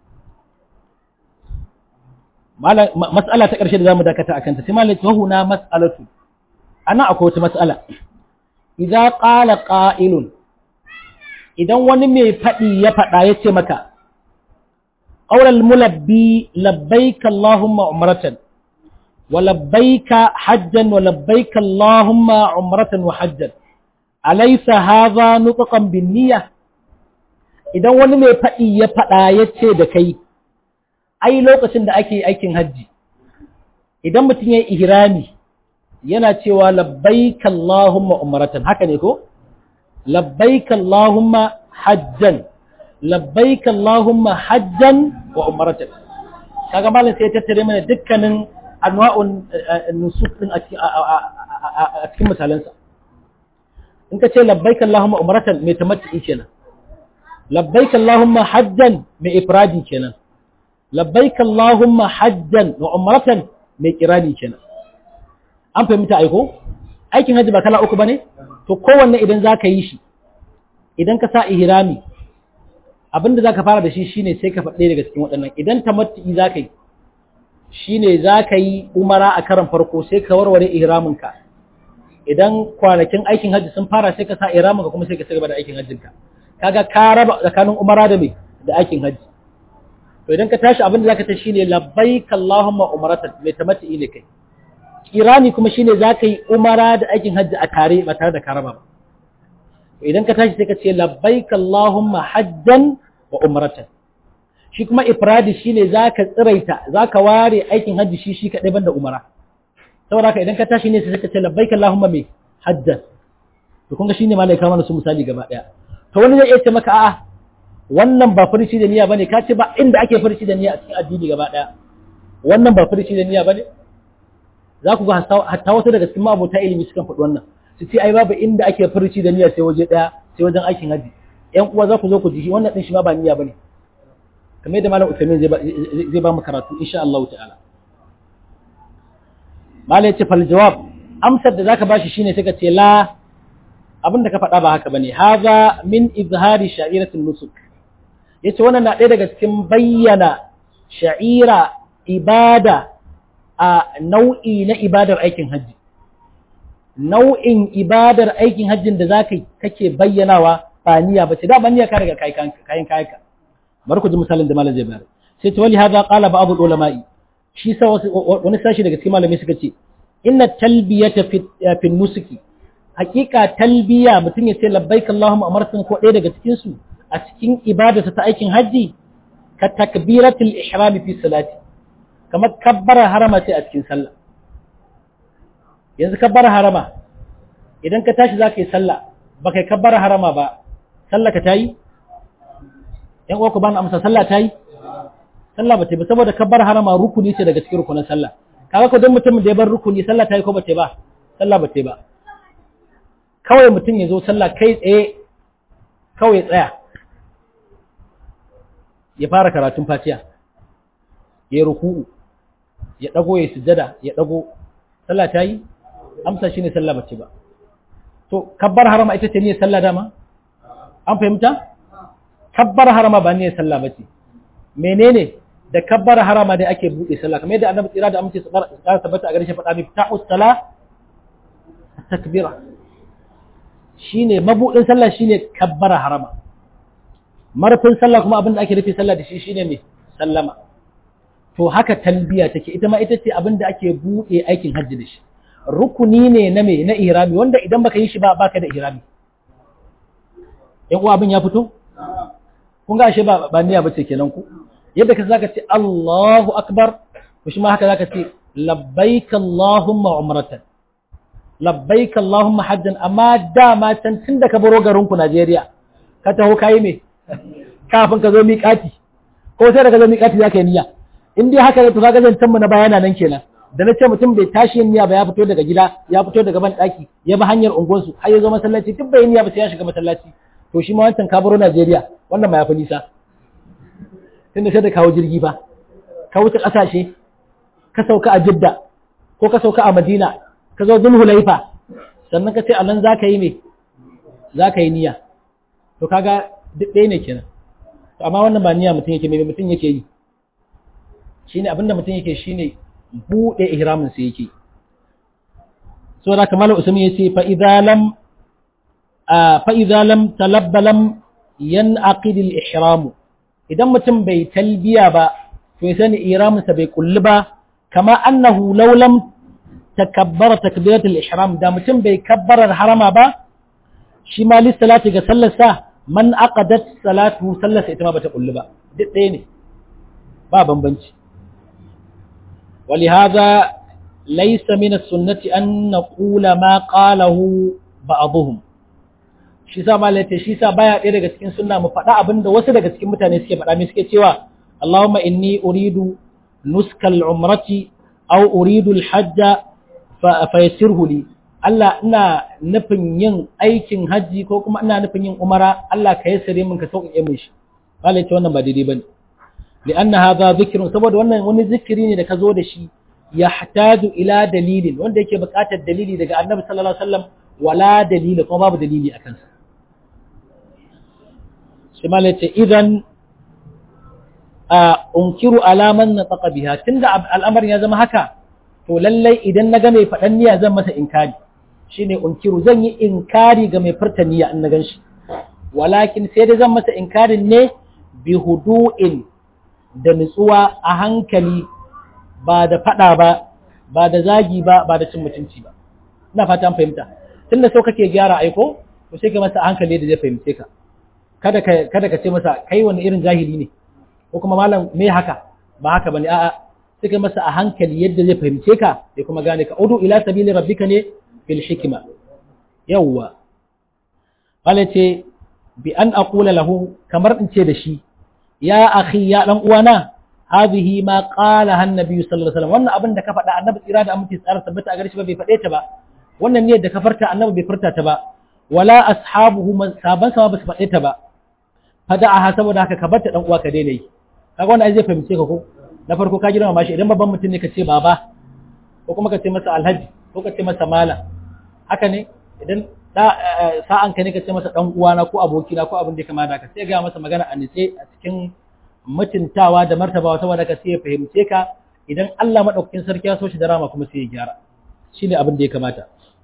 mas'ala ta ƙarshe da zamu dakata akan ta sai malai wa huna mas'alatu ana akwai wata mas'ala idza qala qa'ilun idan wani mai fadi ya fada yace maka awral mulabbi labbaik allahumma umratan wa labbaika hajjan wa labbaik allahumma umratan wa hajjan alaysa hadha nutqan bin niyyah idan wani mai fadi ya fada yace da kai ai lokacin da ake aikin hajji idan mutum ya yi ihrami yana cewa labbaik Allahumma umratan haka ne ko labbaik Allahumma hajjan labbaik Allahumma hajjan wa umratan kaga malam sai ya tattare mana dukkanin anwa'un nusuf din a cikin misalansa in ka ce labbaik Allahumma umratan mai tamattu kenan labbaik Allahumma hajjan mai ifradi kenan labbaik Allahumma hajjan wa umratan mai kirani kenan an fahimta aiko aikin haji ba kala uku bane to kowanne idan zaka yi shi idan ka sa ihrami abin da zaka fara da shi shine sai ka faɗe daga cikin waɗannan idan tamattu'i zaka yi shine zaka yi umara a karan farko sai ka warware ihramin ka idan kwanakin aikin hajji sun fara sai ka sa ihramin ka kuma sai ka ci gaba da aikin hajjin ka kaga ka raba tsakanin umara da me da aikin hajji to idan ka tashi abin da zaka ta shine labbaik allahumma umratan mai tamattu'i ne kai kirani kuma shine zaka yi umara da aikin hajji a tare ba tare da karaba ba idan ka tashi sai ka ce labbaik Allahumma hajjan wa umratan shi kuma ifradi shine zaka tsiraita zaka ware aikin hajji shi shi kadai banda umara saboda haka idan ka tashi ne sai ka ce labbaik Allahumma me hajjan to kun ga shine malai ka mana su misali gaba daya to wani zai iya ce maka a'a wannan ba furici da niyya bane ka ce ba inda ake furici da niyya a cikin addini gaba daya wannan ba furici da niyya bane za ku ga hatta wasu daga cikin ma'abota ilimi sukan faɗi wannan su ce ai babu inda ake furci da niyya sai waje daya sai wajen aikin haji ƴan uwa za ku zo ku ji shi wannan din shi ma ba niyya bane kamar yadda malam Uthaymeen zai ba mu karatu insha Allah ta'ala malam ce fal jawab amsar da zaka bashi shine sai ka ce la abin da ka faɗa ba haka bane haza min izhari sha'iratin nusuk yace wannan na ɗaya daga cikin bayyana sha'ira ibada a nau'i na ibadar aikin hajji nau'in ibadar aikin hajjin da zaka kake bayyanawa ba niyya bace da ban niyya ka riga kai kayan kayanka bari ku ji misalin da malam zai bayar sai ta wali hada qala ba'd ulama'i shi sa wani sashi daga cikin malamai suka ce inna talbiyata fi nusuki hakika talbiya mutum ya ce labbaik allahumma amartan ko ɗaya daga cikin su a cikin ibadarsa ta aikin hajji ka takbiratul ihram fi salati kamar kabbara harama ce a cikin sallah yanzu kabbara harama idan ka tashi za ka yi sallah ba kai kabbara harama ba sallah ka ta yi ‘yan uwa ku ba amsa sallah ta yi sallah ba ta ba saboda kabbara harama rukuni ce daga cikin rukunin sallah kaga ko don mutum da ya bar rukuni sallah ta yi ko ba ta ba sallah ba ta ba kawai mutum ya zo sallah kai tsaye kawai tsaya ya fara karatun fatiha ya ruku'u ya dago ya sujada ya dago sallah ta yi amsa shine sallah bace ba to kabbar harama ita ce ne sallah dama an fahimta kabbar harama ba ne sallah bace menene da kabbar harama dai ake bude sallah kamar yadda annabi tsira da amince su ƙara tabbata a garin faɗa mi ta'u sala takbira shine mabudin sallah shine kabbara harama marfin sallah kuma abin da ake rufe sallah da shi shine me sallama to haka talbiya take ita ma ita ce abin da ake buɗe aikin hajji da shi rukuni ne na me na ihrami wanda idan baka yi shi ba baka da ihrami yan uwa abin ya fito kun ga ashe ba ba niyya bace kenan ku yadda ka zaka ce Allahu akbar to shi ma haka zaka ce labbaik Allahumma umratan labbaik Allahumma hajjan amma dama can tun da ka baro garin ku Najeriya ka taho kai me kafin ka zo miƙati ko sai da ka zo miƙati zaka yi niyya in dai haka ne to kaga zancan mu na bayana nan kenan da na ce mutum bai tashi yin niyya ba ya fito daga gida ya fito daga ban daki ya bi hanyar unguwarsu har ya zo masallaci duk bai niyya ba sai ya shiga masallaci to shi ma wancan ka baro Najeriya wannan ma ya fi nisa tunda sai da kawo jirgi ba ka wuce kasashe ka sauka a Jidda ko ka sauka a Madina ka zo Dhul Hulaifa sannan ka ce a nan zaka yi me zaka yi niyya to kaga duk ɗaya ne kenan to amma wannan ba niyya mutum yake me mutum yake yi shine abinda mutum yake shine bude ihramin sa yake so da kamar usman yace fa idza lam fa idza lam talabba lam yanaqid al ihram idan mutum bai talbiya ba to ya sani ihramin sa bai kulli ba kama annahu law lam takabbara takbirat al ihram da mutum bai kabbara harama ba shi ma lissalati ga sallar sa man aqadat salatu sallar sa ita ma bata kulli ba duk ɗaya ne ba bambanci ولهذا ليس من السنة أن نقول ما قاله بعضهم shi sa malaka shi sa baya ɗaya daga cikin sunna mu faɗa abin da wasu daga cikin mutane suke faɗa me suke cewa Allahumma inni uridu nuskal umrati aw uridu al-hajja fa yassirhu li Allah ina nufin yin aikin haji ko kuma ina nufin yin umara Allah ka yassare min ka sauƙaƙe min shi malaka wannan ba daidai bane لأن هذا ذكر saboda wannan wani zikiri ne da ka zo da shi yahtaju ila dalilin wanda yake buƙatar dalili daga Annabi sallallahu alaihi wasallam wala dalili kuma babu dalili akan sa shi malai ce idan a unkiru alaman na tsaka biha tunda al'amarin ya zama haka to lallai idan na ga mai faɗan niyya zan masa inkari shine unkiru zan yi inkari ga mai furta niyya in na gan shi walakin sai dai zan masa inkarin ne bi hudu'in da nutsuwa a hankali ba da faɗa ba ba da zagi ba ba da cin mutunci ba ina fata an fahimta tunda so kake gyara aiko to sai ka masa hankali da zai fahimce ka kada ka kada ka ce masa kai wani irin jahili ne ko kuma malam me haka ba haka bane a'a sai ka masa a hankali yadda zai fahimce ka ya kuma gane ka udu ila sabili rabbika ne fil hikma yawwa wala ce bi an aqula lahu kamar in ce da shi ya akhi ya dan uwana hadhihi ma qala han nabi sallallahu alaihi wasallam wannan abin da ka faɗa annabi tsira da aminci tsara tabbata a gare shi ba bai faɗe ta ba wannan ne da ka farta annabi bai furta ta ba wala ashabuhu saban sama ba su faɗe ta ba fada'aha saboda haka ka bar ta dan uwa ka daina yi kaga wannan ai zai fahimce ka ko na farko ka girma mashi idan babban mutum ne ka ce baba ko kuma ka ce masa alhaji ko ka ce masa mala haka ne idan da sa'an ka ne ka ce masa dan uwana ko abokina ko abin da ya kamata ka sai ga masa magana a nice a cikin mutuntawa da martabawa saboda ka sai ya fahimce ka idan Allah madaukakin sarki ya so shi da rama kuma sai ya gyara shine abin da ya kamata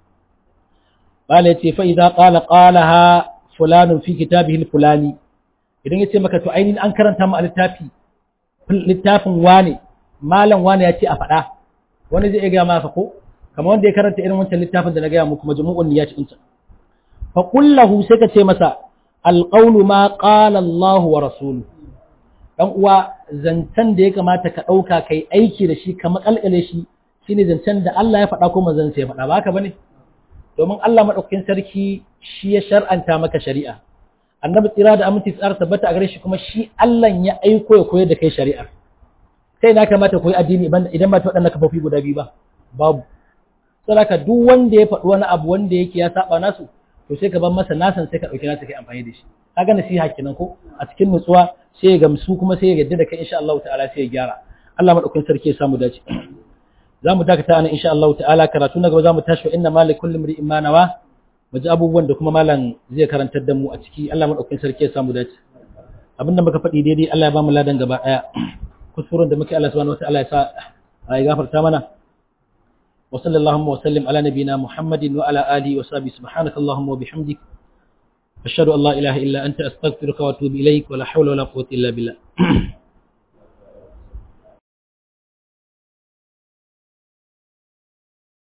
bala yace fa idza qala qalaha fulanun fi kitabihi fulani idan yace maka to ainihin an karanta mu a littafi littafin wane malam wane ya ce a faɗa wani zai ga maka ko kamar wanda ya karanta irin wancan littafin da na gaya muku majmu'un niyyat din ta fa kullahu sai ka ce masa alqawlu ma qala Allah wa rasuluhu dan uwa zancen da ya kamata ka ɗauka kai aiki da shi ka makalkale shi shine zancen da Allah ya faɗa ko manzon sai ya faɗa ba haka bane domin Allah madaukakin sarki shi ya shar'anta maka shari'a annabi tsira da aminci tsara tabbata a gare shi kuma shi Allah ya aiko ya koyar da kai shari'a kai na kamata koyi addini idan ba ta waɗannan kafofi guda biyu ba babu saboda duk wanda ya faɗi wani abu wanda yake ya saba nasu to sai ka bar masa nasan sai ka ɗauki nasa kai amfani da shi kaga nasiha kenan ko a cikin nutsuwa sai ya gamsu kuma sai ya yarda da kai insha Allah ta'ala sai ya gyara Allah madaukakin sarki ya samu dace za mu dakata ana insha Allah ta'ala karatu na gaba za mu tashi wa inna malik kullu mri'in ma nawa mu ji abubuwan da kuma malam zai karantar da mu a ciki Allah madaukakin sarki ya samu dace abinda muka faɗi daidai Allah ya ba mu ladan gaba daya kusurin da muke Allah subhanahu wa ta'ala ya sa ya gafarta mana wa sallallahu wa sallim ala nabina muhammadin wa ala alihi wa sahbihi subhanaka allahumma wa bihamdik ashhadu an la ilaha illa anta astaghfiruka wa atubu ilaik wa la hawla wa la quwwata illa billah